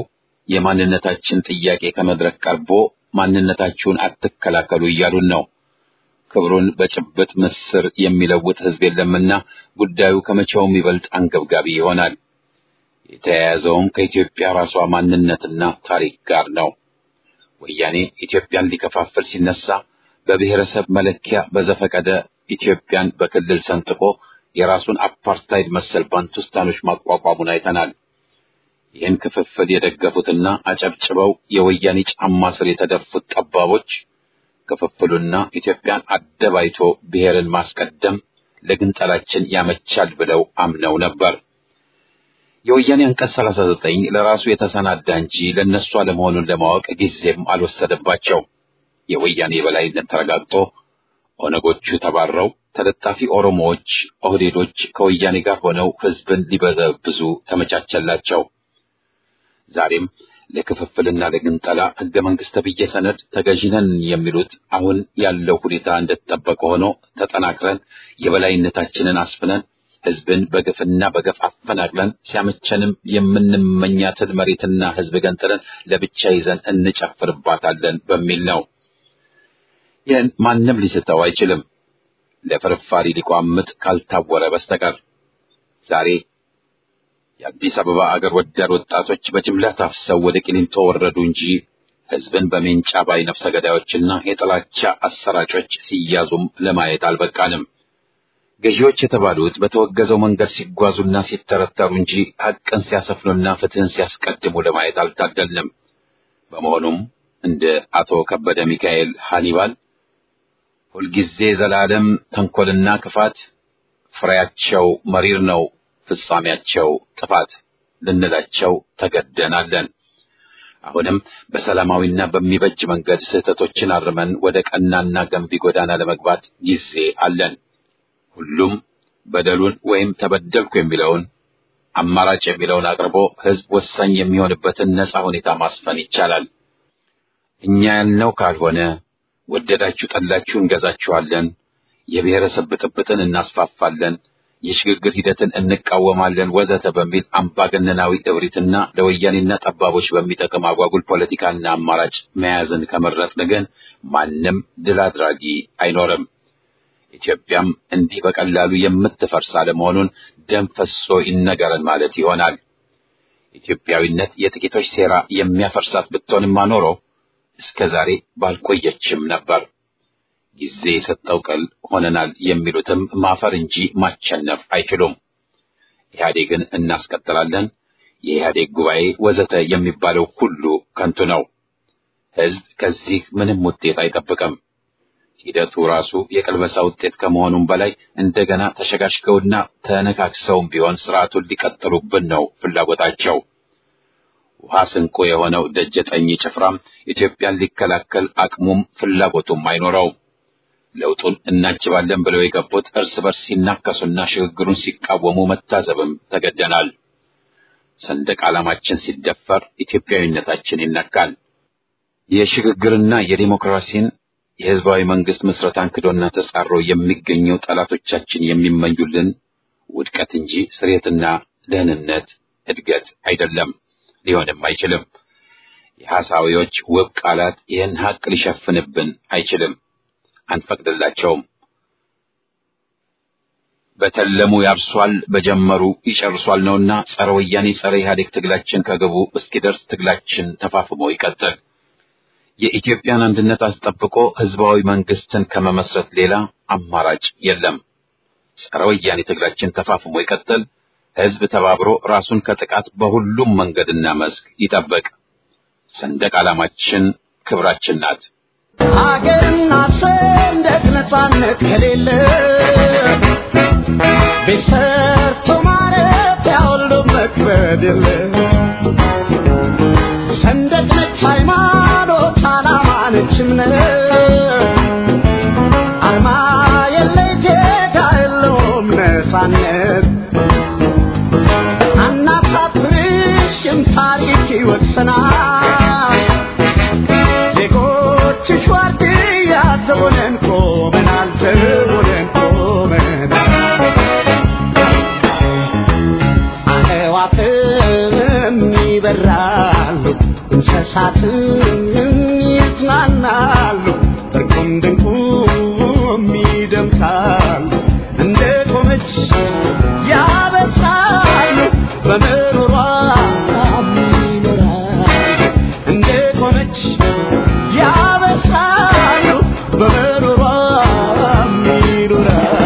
የማንነታችን ጥያቄ ከመድረክ ቀርቦ ማንነታችሁን አትከላከሉ እያሉን ነው። ክብሩን በጭብጥ ምስር የሚለውጥ ህዝብ የለምና ጉዳዩ ከመቼውም ይበልጥ አንገብጋቢ ይሆናል። የተያያዘውም ከኢትዮጵያ ራሷ ማንነትና ታሪክ ጋር ነው። ወያኔ ኢትዮጵያን ሊከፋፍል ሲነሳ በብሔረሰብ መለኪያ በዘፈቀደ ኢትዮጵያን በክልል ሰንጥቆ የራሱን አፓርታይድ መሰል ባንቱስታኖች ማቋቋሙን አይተናል። ይህን ክፍፍል የደገፉትና አጨብጭበው የወያኔ ጫማ ስር የተደፉት ጠባቦች ክፍፍሉና ኢትዮጵያን አደባይቶ ብሔርን ማስቀደም ለግንጠላችን ያመቻል ብለው አምነው ነበር። የወያኔ አንቀጽ 39 ለራሱ የተሰናዳ እንጂ ለነሱ አለመሆኑን ለማወቅ ጊዜም አልወሰደባቸው። የወያኔ የበላይነት ተረጋግጦ ኦነጎቹ ተባረው ተለጣፊ ኦሮሞዎች፣ ኦህዴዶች ከወያኔ ጋር ሆነው ህዝብን ሊበዘብዙ ተመቻቸላቸው። ዛሬም ለክፍፍልና ለግንጠላ ህገ መንግስት ተብዬ ሰነድ ተገዥነን የሚሉት አሁን ያለው ሁኔታ እንደተጠበቀ ሆኖ ተጠናክረን የበላይነታችንን አስፍነን ህዝብን በግፍና በገፍ አፈናቅለን ሲያመቸንም የምንመኛትን መሬትና ህዝብ ገንጥለን ለብቻ ይዘን እንጨፍርባታለን በሚል ነው። ይህን ማንም ሊስተው አይችልም፣ ለፍርፋሪ ሊቋምጥ ካልታወረ በስተቀር ዛሬ የአዲስ አበባ አገር ወዳድ ወጣቶች በጅምላ ታፍሰው ወደ ቂሊንጦ ወረዱ እንጂ ህዝብን በሜንጫ ባይ ነፍሰ ገዳዮችና የጥላቻ አሰራጮች ሲያዙም ለማየት አልበቃንም። ገዢዎች የተባሉት በተወገዘው መንገድ ሲጓዙና ሲተረተሩ እንጂ ሐቅን ሲያሰፍኑና ፍትህን ሲያስቀድሙ ለማየት አልታደልንም። በመሆኑም እንደ አቶ ከበደ ሚካኤል ሃኒባል ሁልጊዜ ዘላለም ተንኮልና ክፋት ፍሬያቸው መሪር ነው ፍጻሜያቸው ጥፋት ልንላቸው ተገደናለን። አሁንም በሰላማዊና በሚበጅ መንገድ ስህተቶችን አርመን ወደ ቀናና ገንቢ ጎዳና ለመግባት ጊዜ አለን። ሁሉም በደሉን ወይም ተበደልኩ የሚለውን አማራጭ የሚለውን አቅርቦ ህዝብ ወሳኝ የሚሆንበትን ነጻ ሁኔታ ማስፈን ይቻላል። እኛ ያልነው ካልሆነ ወደዳችሁ ጠላችሁ እንገዛችኋለን፣ የብሔረሰብ ብጥብጥን እናስፋፋለን የሽግግር ሂደትን እንቃወማለን ወዘተ በሚል አምባገነናዊ እብሪትና ለወያኔና ጠባቦች በሚጠቅም አጓጉል ፖለቲካና አማራጭ መያዝን ከመረጥን ግን ማንም ድል አድራጊ አይኖርም። ኢትዮጵያም እንዲህ በቀላሉ የምትፈርስ አለመሆኑን ደም ፈሶ ይነገረን ማለት ይሆናል። ኢትዮጵያዊነት የጥቂቶች ሴራ የሚያፈርሳት ብትሆንማ ኖሮ እስከ ዛሬ ባልቆየችም ነበር። ጊዜ የሰጠው ቀል ሆነናል የሚሉትም ማፈር እንጂ ማቸነፍ አይችሉም። ኢህአዴግን እናስቀጥላለን፣ የኢህአዴግ ጉባኤ ወዘተ የሚባለው ሁሉ ከንቱ ነው። ህዝብ ከዚህ ምንም ውጤት አይጠብቅም። ሂደቱ ራሱ የቅልበሳ ውጤት ከመሆኑም በላይ እንደገና ተሸጋሽገውና ተነካክሰውም ቢሆን ስርዓቱን ሊቀጥሉብን ነው ፍላጎታቸው። ውሃ ስንቁ የሆነው ደጀጠኝ ጭፍራም ኢትዮጵያን ሊከላከል አቅሙም ፍላጎቱም አይኖረውም። ለውጡን እናጅባለን ብለው የገቡት እርስ በርስ ሲናከሱና ሽግግሩን ሲቃወሙ መታዘብም ተገደናል። ሰንደቅ ዓላማችን ሲደፈር ኢትዮጵያዊነታችን ይነካል። የሽግግርና የዲሞክራሲን የህዝባዊ መንግስት ምስረታን ክዶና ተጻሮ የሚገኘው ጠላቶቻችን የሚመኙልን ውድቀት እንጂ ስሬትና ደህንነት፣ እድገት አይደለም፣ ሊሆንም አይችልም። የሐሳዊዎች ውብ ቃላት ይህን ሀቅ ሊሸፍንብን አይችልም። አንፈቅድላቸውም። በተለሙ ያርሷል፣ በጀመሩ ይጨርሷል ነውና ጸረ ወያኔ ጸረ ኢህአዴግ ትግላችን ከግቡ እስኪደርስ ትግላችን ተፋፍሞ ይቀጥል። የኢትዮጵያን አንድነት አስጠብቆ ህዝባዊ መንግስትን ከመመስረት ሌላ አማራጭ የለም። ጸረ ወያኔ ትግላችን ተፋፍሞ ይቀጥል። ህዝብ ተባብሮ ራሱን ከጥቃት በሁሉም መንገድና መስክ ይጠበቅ። ሰንደቅ ዓላማችን ክብራችን ናት። ሀገርና ሰንደቅ ነፃነት ከሌለ ቤት ሰርቶ ማረፊያ ሁሉ መክበድ የለ ሰንደቅ ነች ሃይማኖት፣ ዓላማ ነች እምነት አርማ የለ ጌታ የለውም ነፃነት አናሳፍርሽም ታሪክ ይወቅሰናል ዜጎችሽ ዋርድያ ዘቦነን ቆመናል ዘቦነን ቆመናል አዕዋፍም ይበራሉ እንስሳትም ይዝናናሉ እርቁም ድንቁም ያበሳሉ እንደ ቆመች ያበሳሉ በምሮሯ ይኖራሉ እንደ ቆመች ያበሳሉ በምሮሯ ይኖራሉ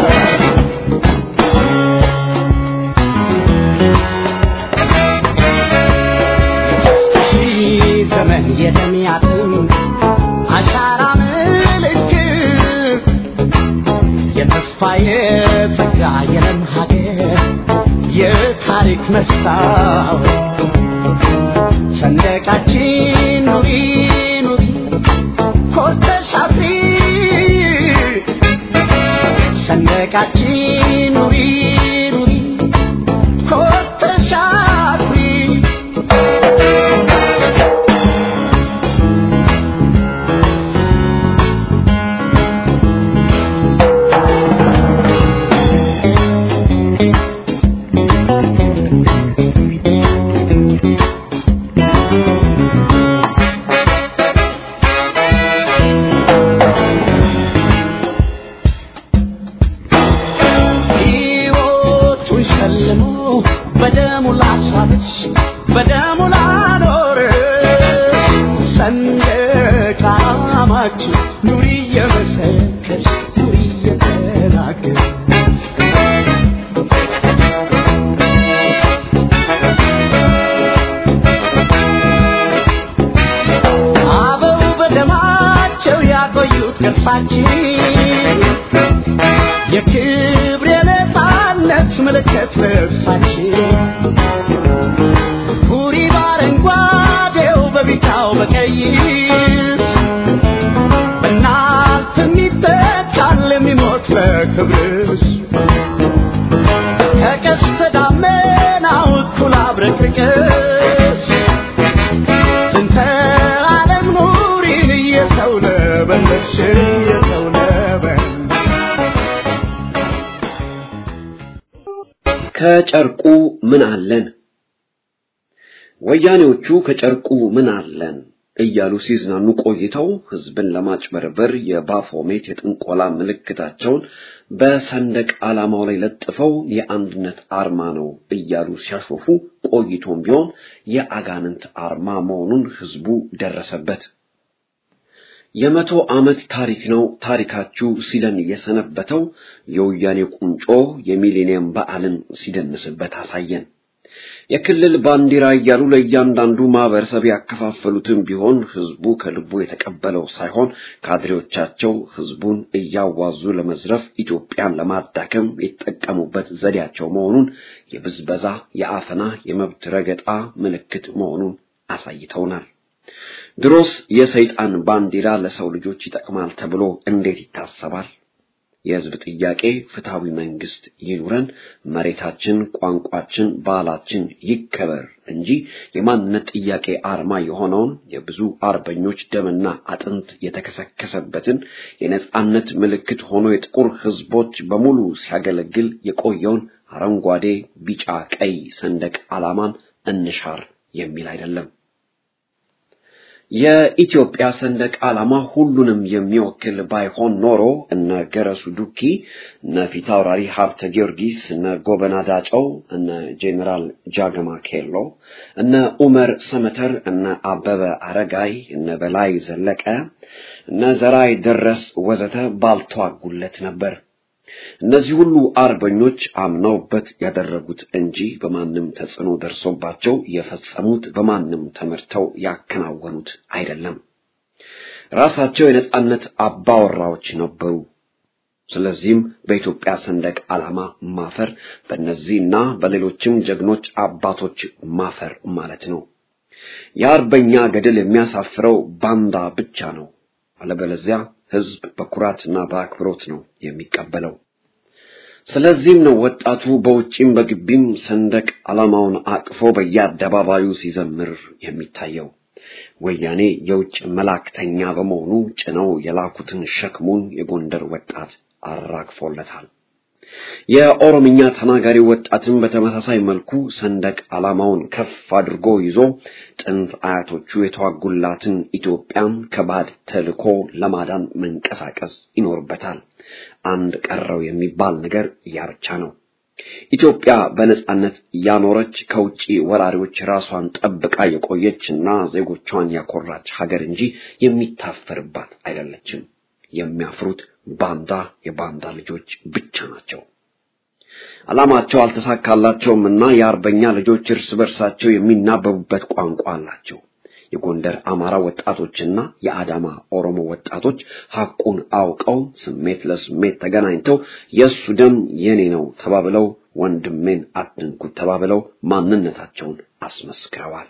ሺህ ዘመን የተሚያትም አሻራ ምልክት የተስፋ የጸጋ የለም ሀገር የታሪክ መስታወት ሰንደቃችን ኑሪ ኑሪ ኮርተሽ አፍሪ ሰንደቃችን ኑሪ ኑሪ ኮርተሽ አፍሪ ሕይወቱን ሸልሞ በደሙ ላስዋበች በደሙ ላኖር ሰንደቅ ዓላማችን ኑሪ እየመሰከርሽ ኑሪ እየተናገር አበው በደማቸው ያቆዩት ቅርሳችን የክብር የነፃነት ምልክት ልብሳችን ሁሪ በአረንጓዴው በቢጫው በቀይ በእናት የሚተካል የሚሞት ለክብርሽ ከቀስተ ደመናው እኩል አብረቅርቅሽ ስንተ ዓለም ኑሪን እየተውለበለብሽ እየተውለበለብሽ ከጨርቁ ምን አለን? ወያኔዎቹ ከጨርቁ ምን አለን እያሉ ሲዝናኑ ቆይተው ህዝብን ለማጭበርበር የባፎሜት የጥንቆላ ምልክታቸውን በሰንደቅ ዓላማው ላይ ለጥፈው የአንድነት አርማ ነው እያሉ ሲያሾፉ ቆይቶም ቢሆን የአጋንንት አርማ መሆኑን ህዝቡ ደረሰበት። የመቶ ዓመት ታሪክ ነው ታሪካችሁ ሲለን የሰነበተው የወያኔ ቁንጮ የሚሌኒየም በዓልን ሲደንስበት አሳየን። የክልል ባንዲራ እያሉ ለእያንዳንዱ ማህበረሰብ ያከፋፈሉትም ቢሆን ህዝቡ ከልቡ የተቀበለው ሳይሆን ካድሬዎቻቸው ህዝቡን እያዋዙ ለመዝረፍ ኢትዮጵያን ለማዳከም የተጠቀሙበት ዘዴያቸው መሆኑን የብዝበዛ፣ የአፈና፣ የመብት ረገጣ ምልክት መሆኑን አሳይተውናል። ድሮስ የሰይጣን ባንዲራ ለሰው ልጆች ይጠቅማል ተብሎ እንዴት ይታሰባል? የህዝብ ጥያቄ ፍትሃዊ መንግስት ይኑረን፣ መሬታችን፣ ቋንቋችን፣ ባህላችን ይከበር እንጂ የማንነት ጥያቄ አርማ የሆነውን የብዙ አርበኞች ደምና አጥንት የተከሰከሰበትን የነጻነት ምልክት ሆኖ የጥቁር ህዝቦች በሙሉ ሲያገለግል የቆየውን አረንጓዴ፣ ቢጫ፣ ቀይ ሰንደቅ ዓላማን እንሻር የሚል አይደለም። የኢትዮጵያ ሰንደቅ ዓላማ ሁሉንም የሚወክል ባይሆን ኖሮ እነ ገረሱ ዱኪ፣ እነ ፊታውራሪ ሀብተ ጊዮርጊስ፣ እነ ጎበና ዳጨው፣ እነ ጄኔራል ጃገማ ኬሎ፣ እነ ኡመር ሰመተር፣ እነ አበበ አረጋይ፣ እነ በላይ ዘለቀ፣ እነ ዘራይ ደረስ ወዘተ ባልተዋጉለት ነበር። እነዚህ ሁሉ አርበኞች አምነውበት ያደረጉት እንጂ በማንም ተጽዕኖ ደርሶባቸው የፈጸሙት በማንም ተመርተው ያከናወኑት አይደለም። ራሳቸው የነጻነት አባወራዎች ነበሩ። ስለዚህም በኢትዮጵያ ሰንደቅ ዓላማ ማፈር በእነዚህና በሌሎችም ጀግኖች አባቶች ማፈር ማለት ነው። የአርበኛ ገድል የሚያሳፍረው ባንዳ ብቻ ነው። አለበለዚያ ህዝብ በኩራትና በአክብሮት ነው የሚቀበለው። ስለዚህም ነው ወጣቱ በውጭም በግቢም ሰንደቅ ዓላማውን አቅፎ በየአደባባዩ ሲዘምር የሚታየው። ወያኔ የውጭ መላእክተኛ በመሆኑ ጭነው የላኩትን ሸክሙን የጎንደር ወጣት አራግፎለታል። የኦሮምኛ ተናጋሪ ወጣትን በተመሳሳይ መልኩ ሰንደቅ ዓላማውን ከፍ አድርጎ ይዞ ጥንት አያቶቹ የተዋጉላትን ኢትዮጵያን ከባድ ተልዕኮ ለማዳን መንቀሳቀስ ይኖርበታል። አንድ ቀረው የሚባል ነገር ያ ብቻ ነው። ኢትዮጵያ በነጻነት ያኖረች ከውጪ ወራሪዎች ራሷን ጠብቃ የቆየች እና ዜጎቿን ያኮራች ሀገር እንጂ የሚታፈርባት አይደለችም። የሚያፍሩት ባንዳ የባንዳ ልጆች ብቻ ናቸው። ዓላማቸው አልተሳካላቸውም እና የአርበኛ ልጆች እርስ በርሳቸው የሚናበቡበት ቋንቋ አላቸው። የጎንደር አማራ ወጣቶችና የአዳማ ኦሮሞ ወጣቶች ሐቁን አውቀው ስሜት ለስሜት ተገናኝተው የእሱ ደም የኔ ነው ተባብለው ወንድሜን አትንኩት ተባብለው ማንነታቸውን አስመስክረዋል።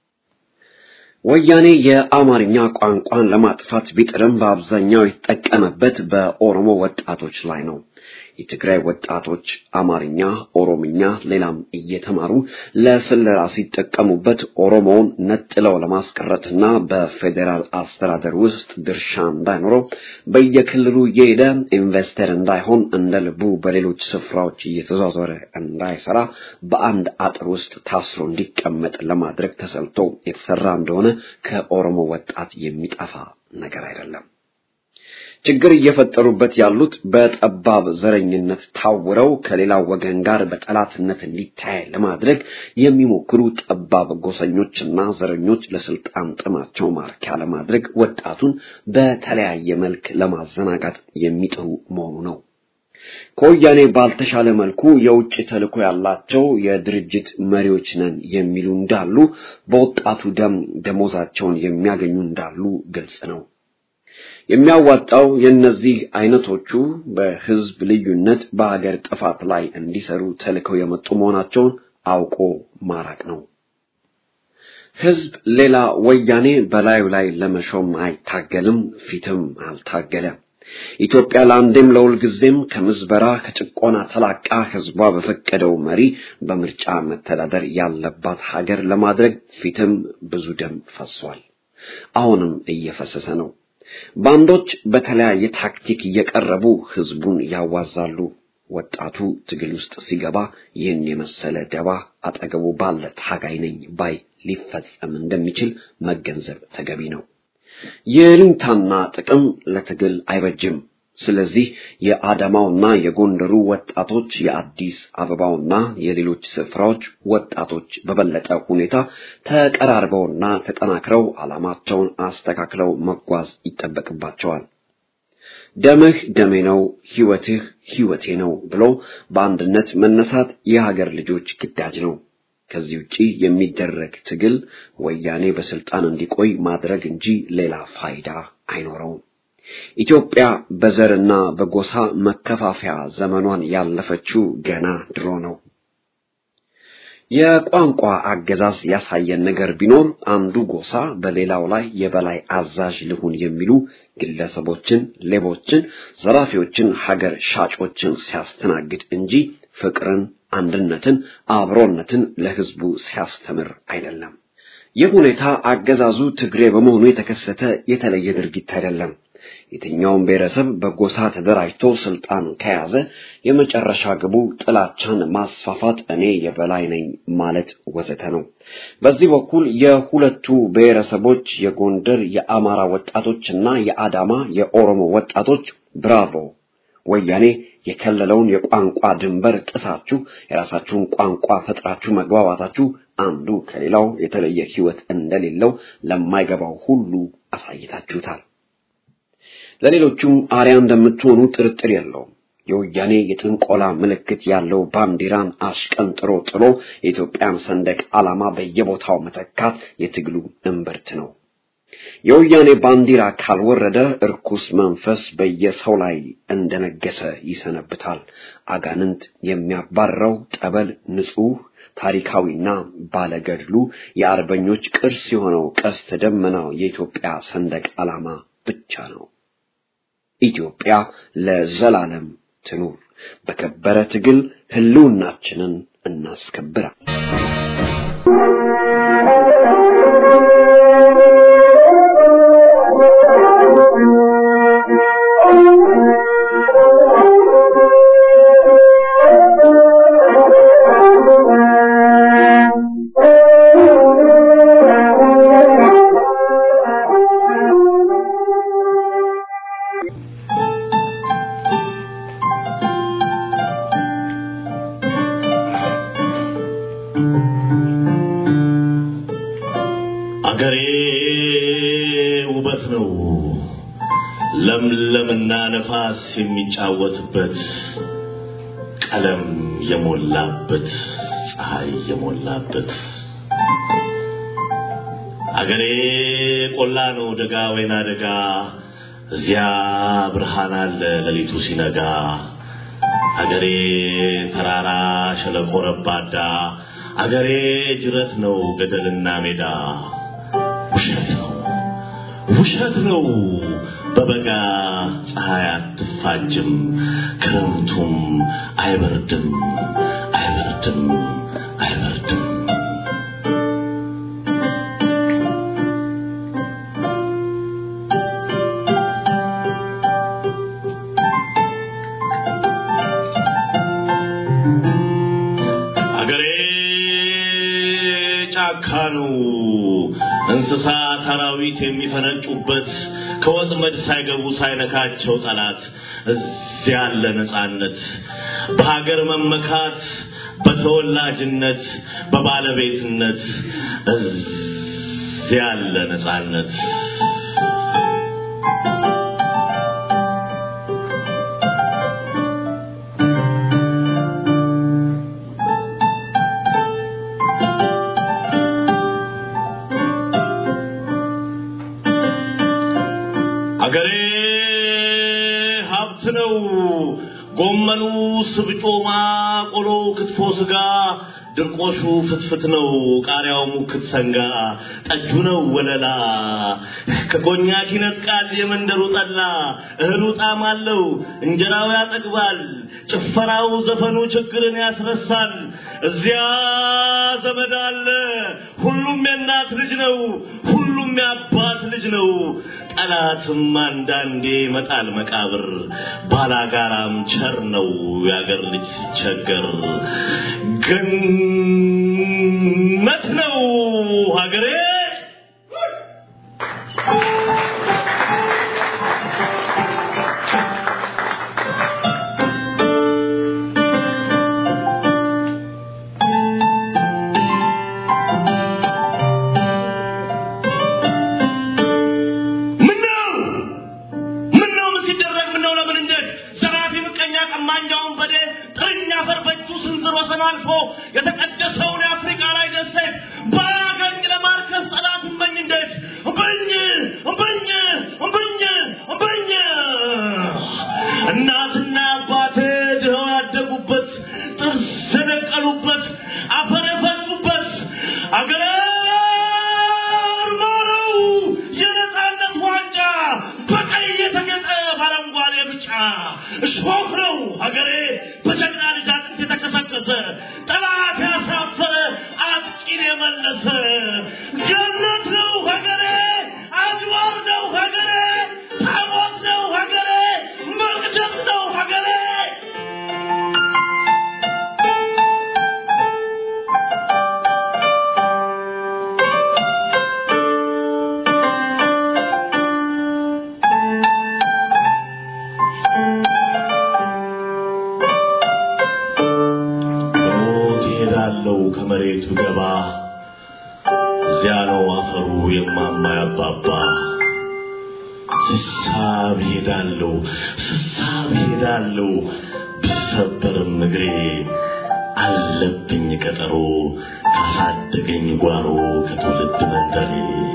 ወያኔ የአማርኛ ቋንቋን ለማጥፋት ቢጥርም በአብዛኛው የተጠቀመበት በኦሮሞ ወጣቶች ላይ ነው። የትግራይ ወጣቶች አማርኛ፣ ኦሮምኛ፣ ሌላም እየተማሩ ለስለላ ሲጠቀሙበት ኦሮሞውን ነጥለው ለማስቀረትና በፌዴራል አስተዳደር ውስጥ ድርሻ እንዳይኖረው በየክልሉ እየሄደ ኢንቨስተር እንዳይሆን እንደ ልቡ በሌሎች ስፍራዎች እየተዟዟረ እንዳይሰራ በአንድ አጥር ውስጥ ታስሮ እንዲቀመጥ ለማድረግ ተሰልቶ የተሰራ እንደሆነ ከኦሮሞ ወጣት የሚጠፋ ነገር አይደለም። ችግር እየፈጠሩበት ያሉት በጠባብ ዘረኝነት ታውረው ከሌላው ወገን ጋር በጠላትነት እንዲታይ ለማድረግ የሚሞክሩ ጠባብ ጎሰኞችና ዘረኞች ለስልጣን ጥማቸው ማርኪያ ለማድረግ ወጣቱን በተለያየ መልክ ለማዘናጋት የሚጥሩ መሆኑ ነው። ከወያኔ ባልተሻለ መልኩ የውጭ ተልዕኮ ያላቸው የድርጅት መሪዎች ነን የሚሉ እንዳሉ፣ በወጣቱ ደም ደሞዛቸውን የሚያገኙ እንዳሉ ግልጽ ነው። የሚያዋጣው የእነዚህ አይነቶቹ በህዝብ ልዩነት በሀገር ጥፋት ላይ እንዲሰሩ ተልከው የመጡ መሆናቸውን አውቆ ማራቅ ነው። ህዝብ ሌላ ወያኔ በላዩ ላይ ለመሾም አይታገልም፣ ፊትም አልታገለም። ኢትዮጵያ ለአንዴም ለሁልጊዜም ከምዝበራ ከጭቆና ተላቃ ህዝቧ በፈቀደው መሪ በምርጫ መተዳደር ያለባት ሀገር ለማድረግ ፊትም ብዙ ደም ፈሷል። አሁንም እየፈሰሰ ነው። ባንዶች በተለያየ ታክቲክ እየቀረቡ ህዝቡን ያዋዛሉ። ወጣቱ ትግል ውስጥ ሲገባ ይህን የመሰለ ደባ አጠገቡ ባለ ታጋይ ነኝ ባይ ሊፈጸም እንደሚችል መገንዘብ ተገቢ ነው። የልንታና ጥቅም ለትግል አይበጅም። ስለዚህ የአዳማውና የጎንደሩ ወጣቶች የአዲስ አበባውና የሌሎች ስፍራዎች ወጣቶች በበለጠ ሁኔታ ተቀራርበውና ተጠናክረው ዓላማቸውን አስተካክለው መጓዝ ይጠበቅባቸዋል። ደምህ ደሜ ነው፣ ህይወትህ ህይወቴ ነው ብሎ በአንድነት መነሳት የሀገር ልጆች ግዳጅ ነው። ከዚህ ውጪ የሚደረግ ትግል ወያኔ በስልጣን እንዲቆይ ማድረግ እንጂ ሌላ ፋይዳ አይኖረውም። ኢትዮጵያ በዘርና በጎሳ መከፋፈያ ዘመኗን ያለፈችው ገና ድሮ ነው። የቋንቋ አገዛዝ ያሳየን ነገር ቢኖር አንዱ ጎሳ በሌላው ላይ የበላይ አዛዥ ልሁን የሚሉ ግለሰቦችን፣ ሌቦችን፣ ዘራፊዎችን፣ ሀገር ሻጮችን ሲያስተናግድ እንጂ ፍቅርን፣ አንድነትን፣ አብሮነትን ለህዝቡ ሲያስተምር አይደለም። ይህ ሁኔታ አገዛዙ ትግሬ በመሆኑ የተከሰተ የተለየ ድርጊት አይደለም። የትኛውም ብሔረሰብ በጎሳ ተደራጅቶ ስልጣን ከያዘ የመጨረሻ ግቡ ጥላቻን ማስፋፋት፣ እኔ የበላይ ነኝ ማለት ወዘተ ነው። በዚህ በኩል የሁለቱ ብሔረሰቦች የጎንደር የአማራ ወጣቶችና የአዳማ የኦሮሞ ወጣቶች ብራቮ ወያኔ የከለለውን የቋንቋ ድንበር ጥሳችሁ የራሳችሁን ቋንቋ ፈጥራችሁ መግባባታችሁ አንዱ ከሌላው የተለየ ሕይወት እንደሌለው ለማይገባው ሁሉ አሳይታችሁታል። ለሌሎቹም አርያ እንደምትሆኑ ጥርጥር የለውም። የወያኔ የጥንቆላ ምልክት ያለው ባንዲራን አሽቀንጥሮ ጥሎ የኢትዮጵያን ሰንደቅ ዓላማ በየቦታው መተካት የትግሉ እምብርት ነው። የወያኔ ባንዲራ ካልወረደ እርኩስ መንፈስ በየሰው ላይ እንደነገሰ ይሰነብታል። አጋንንት የሚያባረው ጠበል ንጹሕ ታሪካዊና ባለገድሉ የአርበኞች ቅርስ የሆነው ቀስተ ደመናው የኢትዮጵያ ሰንደቅ ዓላማ ብቻ ነው። ኢትዮጵያ ለዘላለም ትኑር። በከበረ ትግል ህልውናችንን እናስከብራል። ነፋስ የሚጫወትበት ቀለም የሞላበት ፀሐይ የሞላበት አገሬ ቆላ ነው ደጋ ወይና ደጋ እዚያ ብርሃን አለ ሌሊቱ ሲነጋ አገሬ ተራራ ሸለቆ ረባዳ አገሬ ጅረት ነው ገደልና ሜዳ ውሸት ነው ውሸት ነው በበጋ ፀሐይ አትፋጅም ክረምቱም አይበርድም አይበርድም አይበርድም አገሬ ጫካ ነው እንስሳት አራዊት የሚፈነጩበት ከወጥመድ ሳይገቡ ሳይነካቸው ጠላት እዚያ ያለ ነፃነት በሀገር መመካት በተወላጅነት በባለቤትነት እዚያ ያለ ነፃነት አገሬ ሀብት ነው። ጎመኑ፣ ስብጮማ፣ ቆሎ፣ ክትፎ፣ ስጋ፣ ድርቆሹ ፍትፍት ነው። ቃሪያው ሙክት ሰንጋ፣ ጠጁ ነው ወለላ። ከኮኛክ ይነጥቃል የመንደሩ ጠላ። እህሉ ጣዕም አለው፣ እንጀራው ያጠግባል። ጭፈራው፣ ዘፈኑ ችግርን ያስረሳል። እዚያ ዘመድ አለ። ሁሉም የእናት ልጅ ነው። ሁሉም የአባት ልጅ ነው። ጠላትም አንዳንዴ ይመጣል መቃብር። ባላጋራም ቸር ነው የአገር ልጅ ሲቸገር። ገነት ነው ሀገሬ። ምነው ምነው ምን ሲደረግ ምነው ለምን እንዴት ዘራፊ ምቀኛ ቀማኛውን በዴ ጥርኛ አፈር በእጁ ስንዝር ወሰን አልፎ የተቀደሰውን የአፍሪካ ላይ ደሴት ባያገኝ ለማርከስ ጠላት እመኝ እንዴት እምበኝ እምበኝ እምበኝ እምበኝ እናትና አባቴ ድኸው ያደጉበት ጥርስ የደቀሉበት አፈር የፈጩበት አገሬ ማረው የነፃነት ዋንጫ በቀይ የተጌጠ በአረንጓዴ ብጫ እሾህ ነው ሀገሬ በጀግና ልጅ አጥንት የተከሰከሰ ጠላት ያሳፈረ አጥቂን የመለሰ ገነት ነው ሀገሬ አድዋር ነው ሀገሬ ታቦት ነው ሀገሬ መቅደስ ነው ሀገሬ ሞት ይሄዳለው ከመሬቱ ገባ እዚያ ነው አፈሩ የማማ ያባባ ስሳብ ሄዳለው ስሳብ ሄዳለው ብሰበርም እግሬ አለብኝ ቀጠሮ ካሳደገኝ ጓሮ ከትውልድ መንደሬ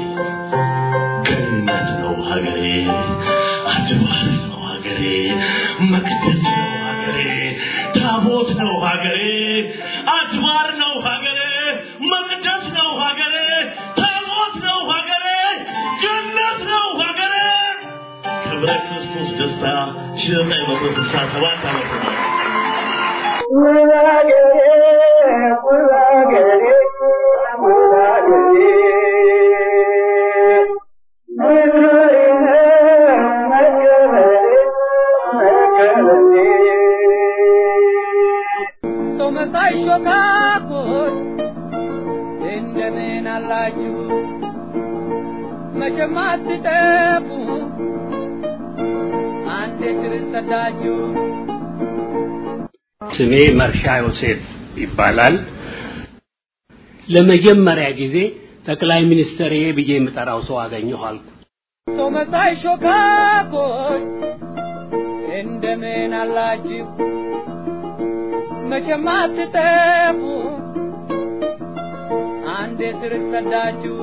ገነት ነው ሀገሬ አድባር ነው ሀገሬ መቅደስ ነው ሀገሬ ታቦት ነው ሀገሬ አድባር ነው ሀገሬ መቅደስ ነው ሀገሬ ታቦት ነው ሀገሬ ገነት ነው ሀገሬ ክብረ ክርስቶስ ደስታ ሺህ ዘጠኝ መቶ ስልሳ ሰባት ዓመተ ምህረት ሰው መሳይ ሾካኮች እንደምን አላችሁ? መቼም አትጠፉ አንዴ ስር ሰዳችሁ ስሜ መርሻ ዮሴፍ ይባላል። ለመጀመሪያ ጊዜ ጠቅላይ ሚኒስትር ብዬ የምጠራው ሰው አገኘሁ አልኩ። ሰው መሳይ ሾካኮች እንደምን አላችሁ መቼም አትጠፉ አንዴ ስር ሰዳችሁ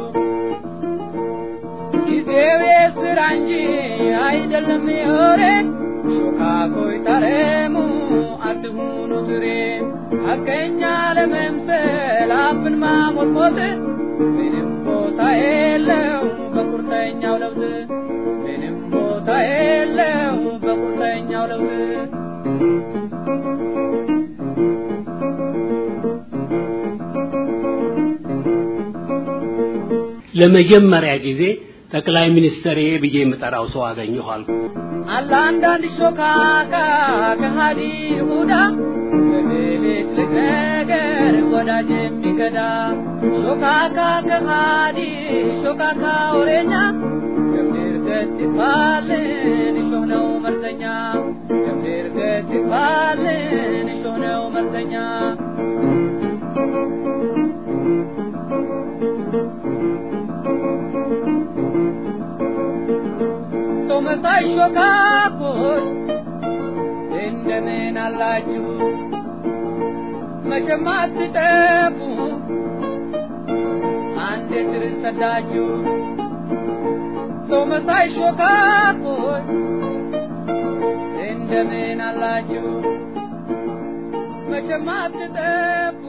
ጊዜው የስራ እንጂ አይደለም የወሬ ሾካኮይ ታረሙ አትሁኑ ትሬ ሐቀኛ ለመምሰል አፍን ማሞጥሞጥ ምንም ቦታ የለው በቁርጠኛው ለውጥ ምንም ቦታ የለው በቁርጠኛው ለውጥ ለመጀመሪያ ጊዜ ጠቅላይ ሚኒስትር ብዬ የምጠራው ሰው አገኘሁ አልኩ። አለ አንዳንድ ሾካካ ከሃዲ ይሁዳ በብልጭ ልጭ ነገር ወዳጅ የሚከዳ ሾካካ ከሃዲ ሾካካ ወሬኛ ገብር ገት ይባልን እሾህ ነው መርዘኛ ገብር ገት ይባልን እሾህ ነው መርዘኛ ሰው መሳይ ሾካኮች እንደምን አላችሁ መቼም አትጠፉ አንድ ስር ሰዳችሁ ሰው መሳይ ሾካኮች እንደምን አላችሁ መቼም አትጠፉ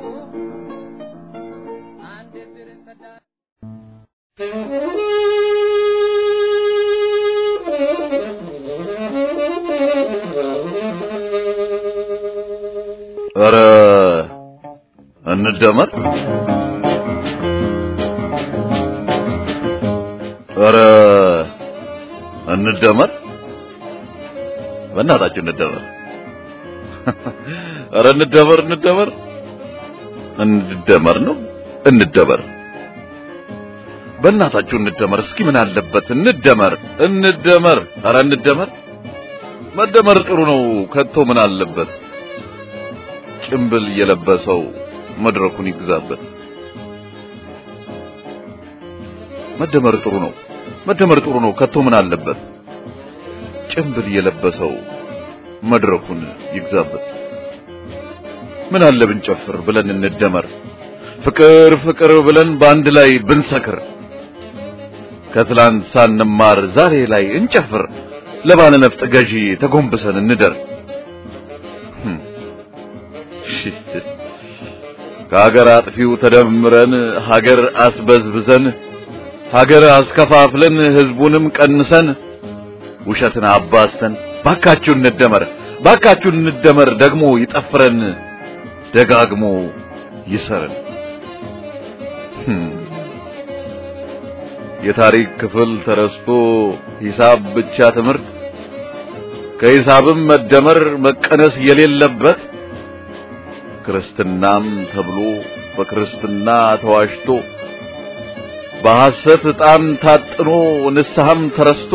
አንድ ስር ሰዳችሁ ኧረ እንደመር ኧረ እንደመር በእናታችሁ እንደመር ኧረ እንደመር እንደመር እንደመር ነው እንደመር በእናታችሁ እንደመር እስኪ ምን አለበት እንደመር እንደመር ኧረ እንደመር መደመር ጥሩ ነው ከቶ ምን አለበት ጭምብል የለበሰው መድረኩን ይግዛበት መደመር ጥሩ ነው መደመር ጥሩ ነው ከቶ ምን አለበት ጭምብል የለበሰው መድረኩን ይግዛበት ምን አለ ብንጨፍር ብለን እንደመር ፍቅር ፍቅር ብለን በአንድ ላይ ብንሰክር ከትላንት ሳንማር ዛሬ ላይ እንጨፍር ለባለ ነፍጥ ገዢ ተጎንብሰን እንደር ከሀገር አጥፊው ተደምረን ሀገር አስበዝብዘን ሀገር አስከፋፍለን ህዝቡንም ቀንሰን ውሸትን አባስተን ባካችሁ እንደመር ባካችሁ እንደመር ደግሞ ይጠፍረን ደጋግሞ ይሰረን የታሪክ ክፍል ተረስቶ ሂሳብ ብቻ ትምህርት ከሂሳብም መደመር መቀነስ የሌለበት ክርስትናም ተብሎ በክርስትና ተዋሽቶ በሐሰት ዕጣን ታጥኖ ንስሐም ተረስቶ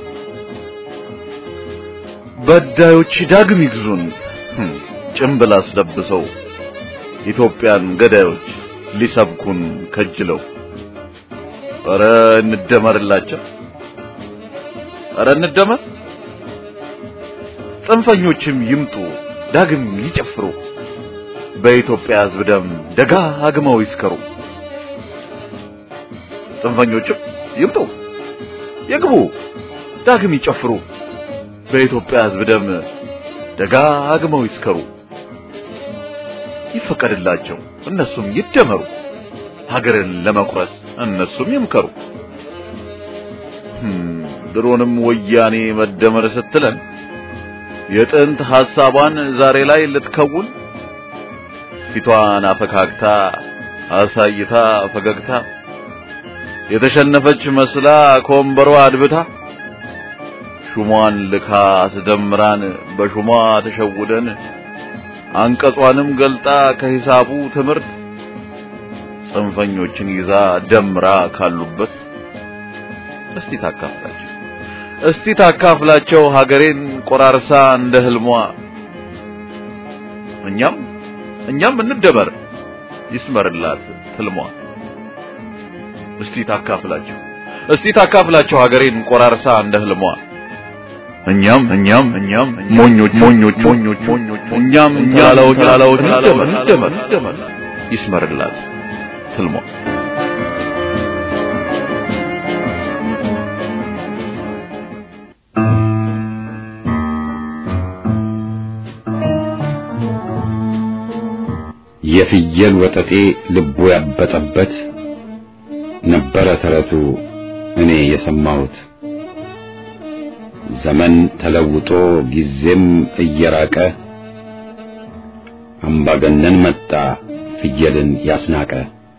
በዳዮች ዳግም ይግዙን ጭምብል አስለብሰው ኢትዮጵያን ገዳዮች ሊሰብኩን ከጅለው ኧረ እንደመርላቸው ኧረ እንደመር ጽንፈኞችም ይምጡ ዳግም ይጨፍሩ በኢትዮጵያ ሕዝብ ደም ደጋግመው ይስከሩ ጽንፈኞችም ይምጡ ይግቡ ዳግም ይጨፍሩ በኢትዮጵያ ሕዝብ ደም ደጋግመው ይስከሩ ይፈቀድላቸው እነሱም ይደመሩ ሀገርን ለመቁረስ እነሱም ይምከሩ ድሮንም ወያኔ መደመር ስትለን የጥንት ሐሳቧን ዛሬ ላይ ልትከውን ፊቷን አፈካክታ አሳይታ ፈገግታ የተሸነፈች መስላ ከወንበሯ አድብታ ሹሟን ልካ አስደምራን በሹሟ ተሸውደን አንቀጿንም ገልጣ ከሂሳቡ ትምህርት ጽንፈኞችን ይዛ ደምራ ካሉበት እስቲ ታካፍላቸው እስቲ ታካፍላቸው ሀገሬን ቆራርሳ እንደ ህልሟ እኛም እኛም እንደመር ይስመርላት ህልሟ እስቲ ታካፍላቸው እስቲ ታካፍላቸው ሀገሬን ቆራርሳ እንደ ህልሟ እኛም እኛም እኛም ሞኞች ሞኞች ሞኞች ሞኞች እኛም ተላላዎች ተላላዎች እንደመር እንደመር እንደመር ይስመርላት ትልሟ የፍየል ወጠጤ ልቡ ያበጠበት ነበረ ተረቱ እኔ የሰማሁት። ዘመን ተለውጦ ጊዜም እየራቀ አምባገነን መጣ ፍየልን ያስናቀ።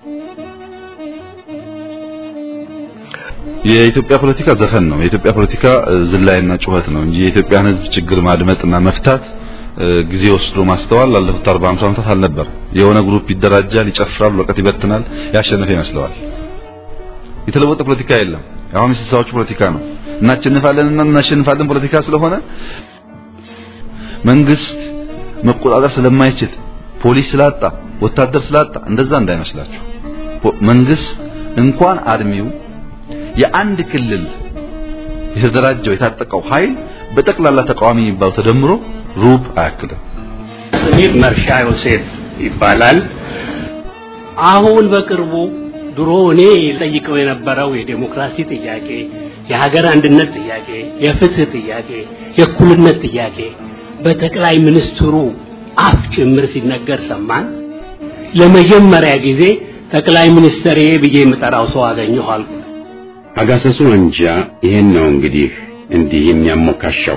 የኢትዮጵያ ፖለቲካ ዘፈን ነው። የኢትዮጵያ ፖለቲካ ዝላይና ጩኸት ነው እንጂ የኢትዮጵያን ሕዝብ ችግር ማድመጥና መፍታት ጊዜ ወስዶ ማስተዋል ላለፉት 40 50 ዓመታት አልነበር። የሆነ ግሩፕ ይደራጃል፣ ይጨፍራል፣ ወረቀት ይበትናል፣ ያሸነፈ ይመስለዋል። የተለወጠ ፖለቲካ የለም። አሁን የስልሳዎቹ ፖለቲካ ነው። እናሸንፋለን እና እናሸንፋለን ፖለቲካ ስለሆነ መንግስት መቆጣጠር ስለማይችል ፖሊስ ስላጣ ወታደር ስላጣ እንደዛ እንዳይመስላችሁ። መንግስት እንኳን አርሚው የአንድ ክልል የተደራጀው የታጠቀው ኃይል በጠቅላላ ተቃዋሚ የሚባለው ተደምሮ ሩብ አያክልም። ስሜ መርሻ ዮሴፍ ይባላል። አሁን በቅርቡ ድሮ እኔ ጠይቀው የነበረው የዴሞክራሲ ጥያቄ፣ የሀገር አንድነት ጥያቄ፣ የፍትህ ጥያቄ፣ የእኩልነት ጥያቄ በጠቅላይ ሚኒስትሩ አፍ ጭምር ሲነገር ሰማን። ለመጀመሪያ ጊዜ ጠቅላይ ሚኒስትር ብዬ የምጠራው ሰው አገኘሁ አልኩ። አጋሰሱ አንጃ ይሄን ነው እንግዲህ እንዲህ የሚያሞካሻው።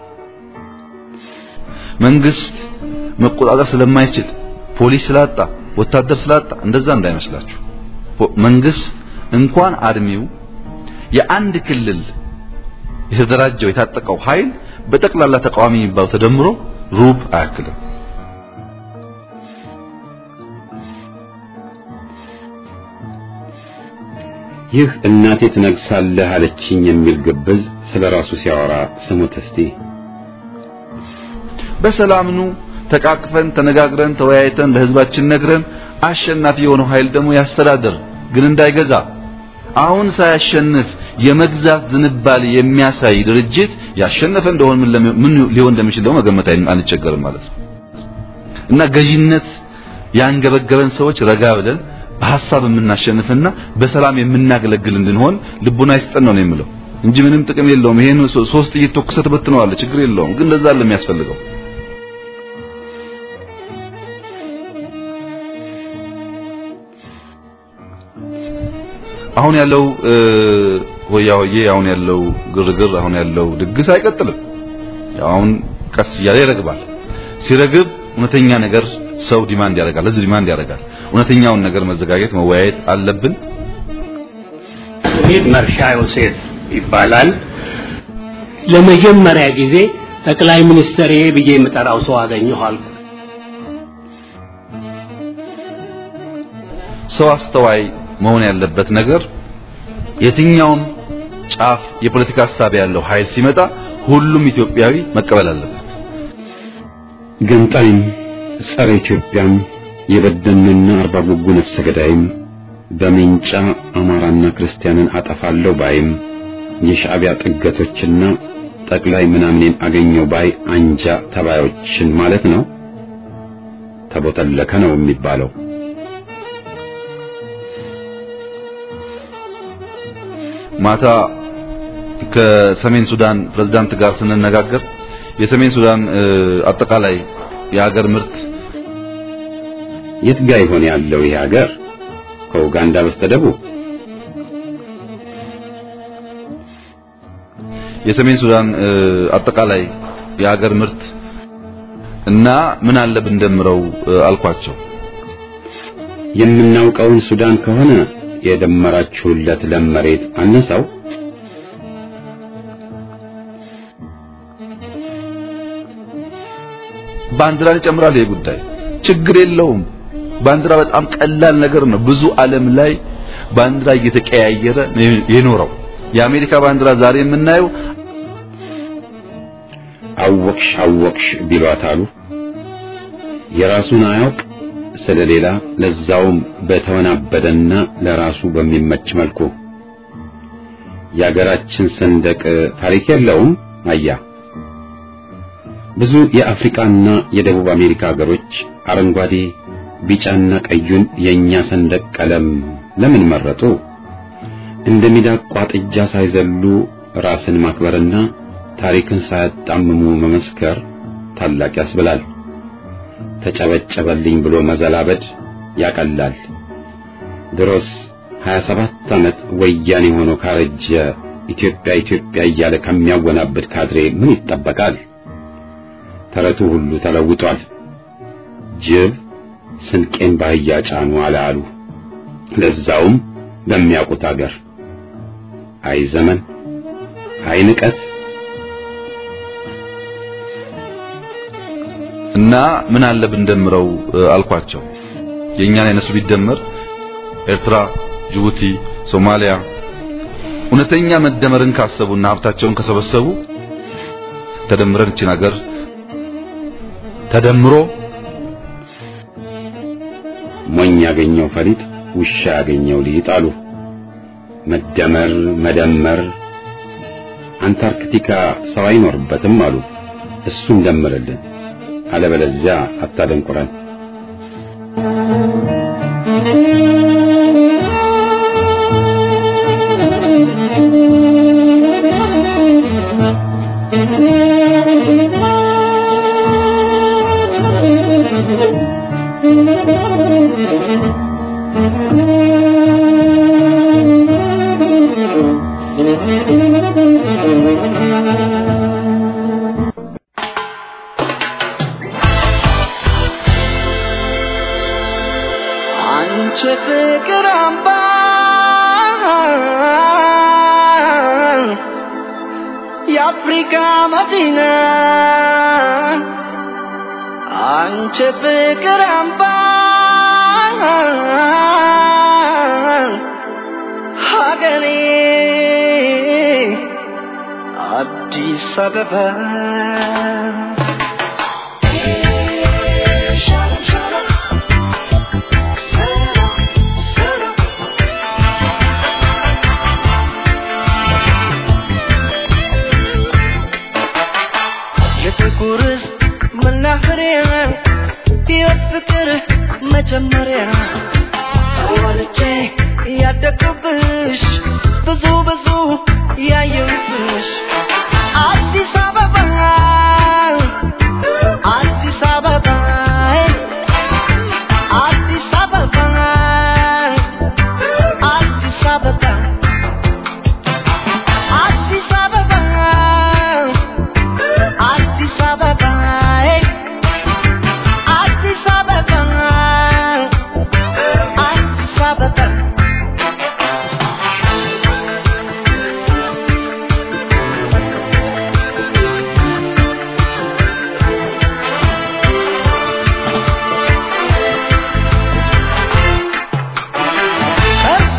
መንግስት መቆጣጠር ስለማይችል ፖሊስ ስላጣ ወታደር ስላጣ እንደዛ እንዳይመስላችሁ። መንግስት እንኳን አርሚው የአንድ ክልል የተደራጀው የታጠቀው ኃይል በጠቅላላ ተቃዋሚ የሚባለው ተደምሮ ሩብ አያክልም። ይህ እናቴ ትነግሳለህ አለችኝ የሚል ግብዝ ስለ ራሱ ሲያወራ ስሙት እስቲ። በሰላም ኑ ተቃቅፈን ተነጋግረን ተወያይተን ለህዝባችን ነግረን አሸናፊ የሆነው ኃይል ደግሞ ያስተዳድር፣ ግን እንዳይገዛ። አሁን ሳያሸንፍ የመግዛት ዝንባሌ የሚያሳይ ድርጅት ያሸነፈ እንደሆነ ምን ለሚ- ምን ሊሆን እንደሚችል ደግሞ መገመት አይ- አንቸገርም ማለት ነው። እና ገዢነት ያንገበገበን ሰዎች ረጋ ብለን በሐሳብ የምናሸንፍና በሰላም የምናገለግል እንድንሆን ልቡና ይስጠን ነው የምለው እንጂ ምንም ጥቅም የለውም። ይሄን ሶ- ሶስት ጥይት ተኩሰህ ትበትነዋለህ፣ ችግር የለውም። ግን እንደዛ አለ የሚያስፈልገው አሁን ያለው እ፣ ሆያ ሆዬ አሁን ያለው ግርግር አሁን ያለው ድግስ አይቀጥልም። ያው አሁን ቀስ እያለ ይረግባል። ሲረግብ እውነተኛ ነገር ሰው ዲማንድ ያደርጋል፣ ህዝብ ዲማንድ ያደርጋል። እውነተኛውን ነገር መዘጋጀት መወያየት አለብን። ስሜ መርሻ ዮሴፍ ይባላል። ለመጀመሪያ ጊዜ ጠቅላይ ሚኒስትር ብዬ የምጠራው ሰው አገኘሁ አልኩ። ሰው አስተዋይ መሆን ያለበት ነገር የትኛውም ጫፍ የፖለቲካ ሀሳብ ያለው ኃይል ሲመጣ ሁሉም ኢትዮጵያዊ መቀበል አለበት። ገንጣይም ጸረ ኢትዮጵያም የበደንና አርባ ጉጉ ነፍሰ ገዳይም በሜንጫ አማራና ክርስቲያንን አጠፋለሁ ባይም የሻዕቢያ ጥገቶችና ጠቅላይ ምናምኔን አገኘው ባይ አንጃ ተባዮችን ማለት ነው። ተቦተለከ ነው የሚባለው። ማታ ከሰሜን ሱዳን ፕሬዝዳንት ጋር ስንነጋገር የሰሜን ሱዳን እ፣ አጠቃላይ የሀገር ምርት የት ጋ ይሆን ያለው ይህ ሀገር? ከኡጋንዳ በስተደቡብ የሰሜን ሱዳን እ፣ አጠቃላይ የሀገር ምርት እና ምን አለ ብንደምረው እ፣ አልኳቸው። የምናውቀውን ሱዳን ከሆነ የደመራችሁለት ለም መሬት አነሳው። ባንዲራን ይጨምራል። ይሄ ጉዳይ ችግር የለውም። ባንዲራ በጣም ቀላል ነገር ነው። ብዙ ዓለም ላይ ባንዲራ እየተቀያየረ ነው የኖረው። የአሜሪካ ባንዲራ ዛሬ የምናየው አወቅሽ አወቅሽ ቢሏት አሉ። የራሱን አያውቅ ስለሌላ ለዛውም በተወናበደና ለራሱ በሚመች መልኩ የአገራችን ሰንደቅ ታሪክ የለውም። አያ ብዙ የአፍሪካና የደቡብ አሜሪካ ሀገሮች አረንጓዴ፣ ቢጫና ቀዩን የኛ ሰንደቅ ቀለም ለምን መረጡ? እንደ ሚዳቋ ጥጃ ሳይዘሉ ራስን ማክበርና ታሪክን ሳያጣምሙ መመስከር ታላቅ ያስብላል። ተጨበጨበልኝ ብሎ መዘላበድ ያቀላል። ድሮስ 27 ዓመት ወያኔ ሆኖ ካረጀ ኢትዮጵያ ኢትዮጵያ እያለ ከሚያወናብድ ካድሬ ምን ይጠበቃል? ተረቱ ሁሉ ተለውጧል። ጅብ ስንቄን ባህያ ጫኑ አለ አሉ። ለዛውም በሚያውቁት አገር። አይ ዘመን፣ አይ ንቀት። እና ምን አለ ብንደምረው አልኳቸው። የእኛን የነሱ ቢደመር ኤርትራ፣ ጅቡቲ፣ ሶማሊያ እውነተኛ መደመርን ካሰቡና ሀብታቸውን ከሰበሰቡ ተደምረን እችን ሀገር ተደምሮ ሞኝ ያገኘው ፈሊጥ ውሻ ያገኘው ሊጥ አሉ። መደመር መደመር አንታርክቲካ ሰው አይኖርበትም አሉ። እሱን ደምርልን፣ አለበለዚያ አታደንቁረን። አንቺ ፍቅር አምባ የአፍሪካ መዲና አንቺ ፍቅር አምባ ሀገሬ አዲስ አበባ የጥቁር መናኸሪያ ሕይወት ፍቅር መጀመሪያ ወልጄ ያደግኩብሽ ብዙ ብዙ ያየሁብሽ አዲስ አበባ አዲስ አበባ አዲስ አበባ አዲስ አበባ አዲስ አበባ አዲስ አበባ አዲስ አበባ አዲስ አበባ ከፎ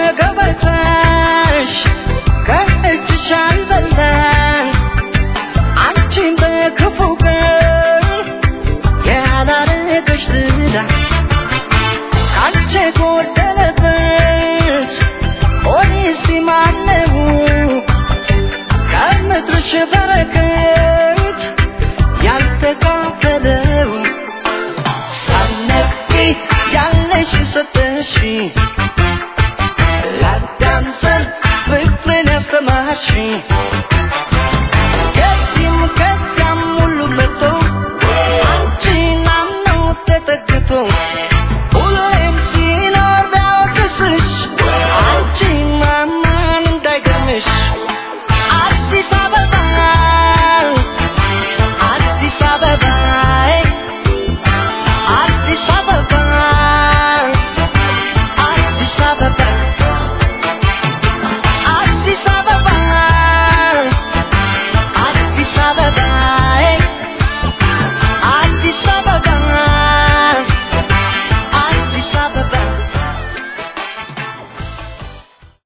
ከገበታሽ ከእጅሽ አልበላን አንቺን በክፉ ቀን ያላረገሽ ዝላ ካንቺ ጎደለበት ሆኔ ሲማነው ከምድርሽ በረከት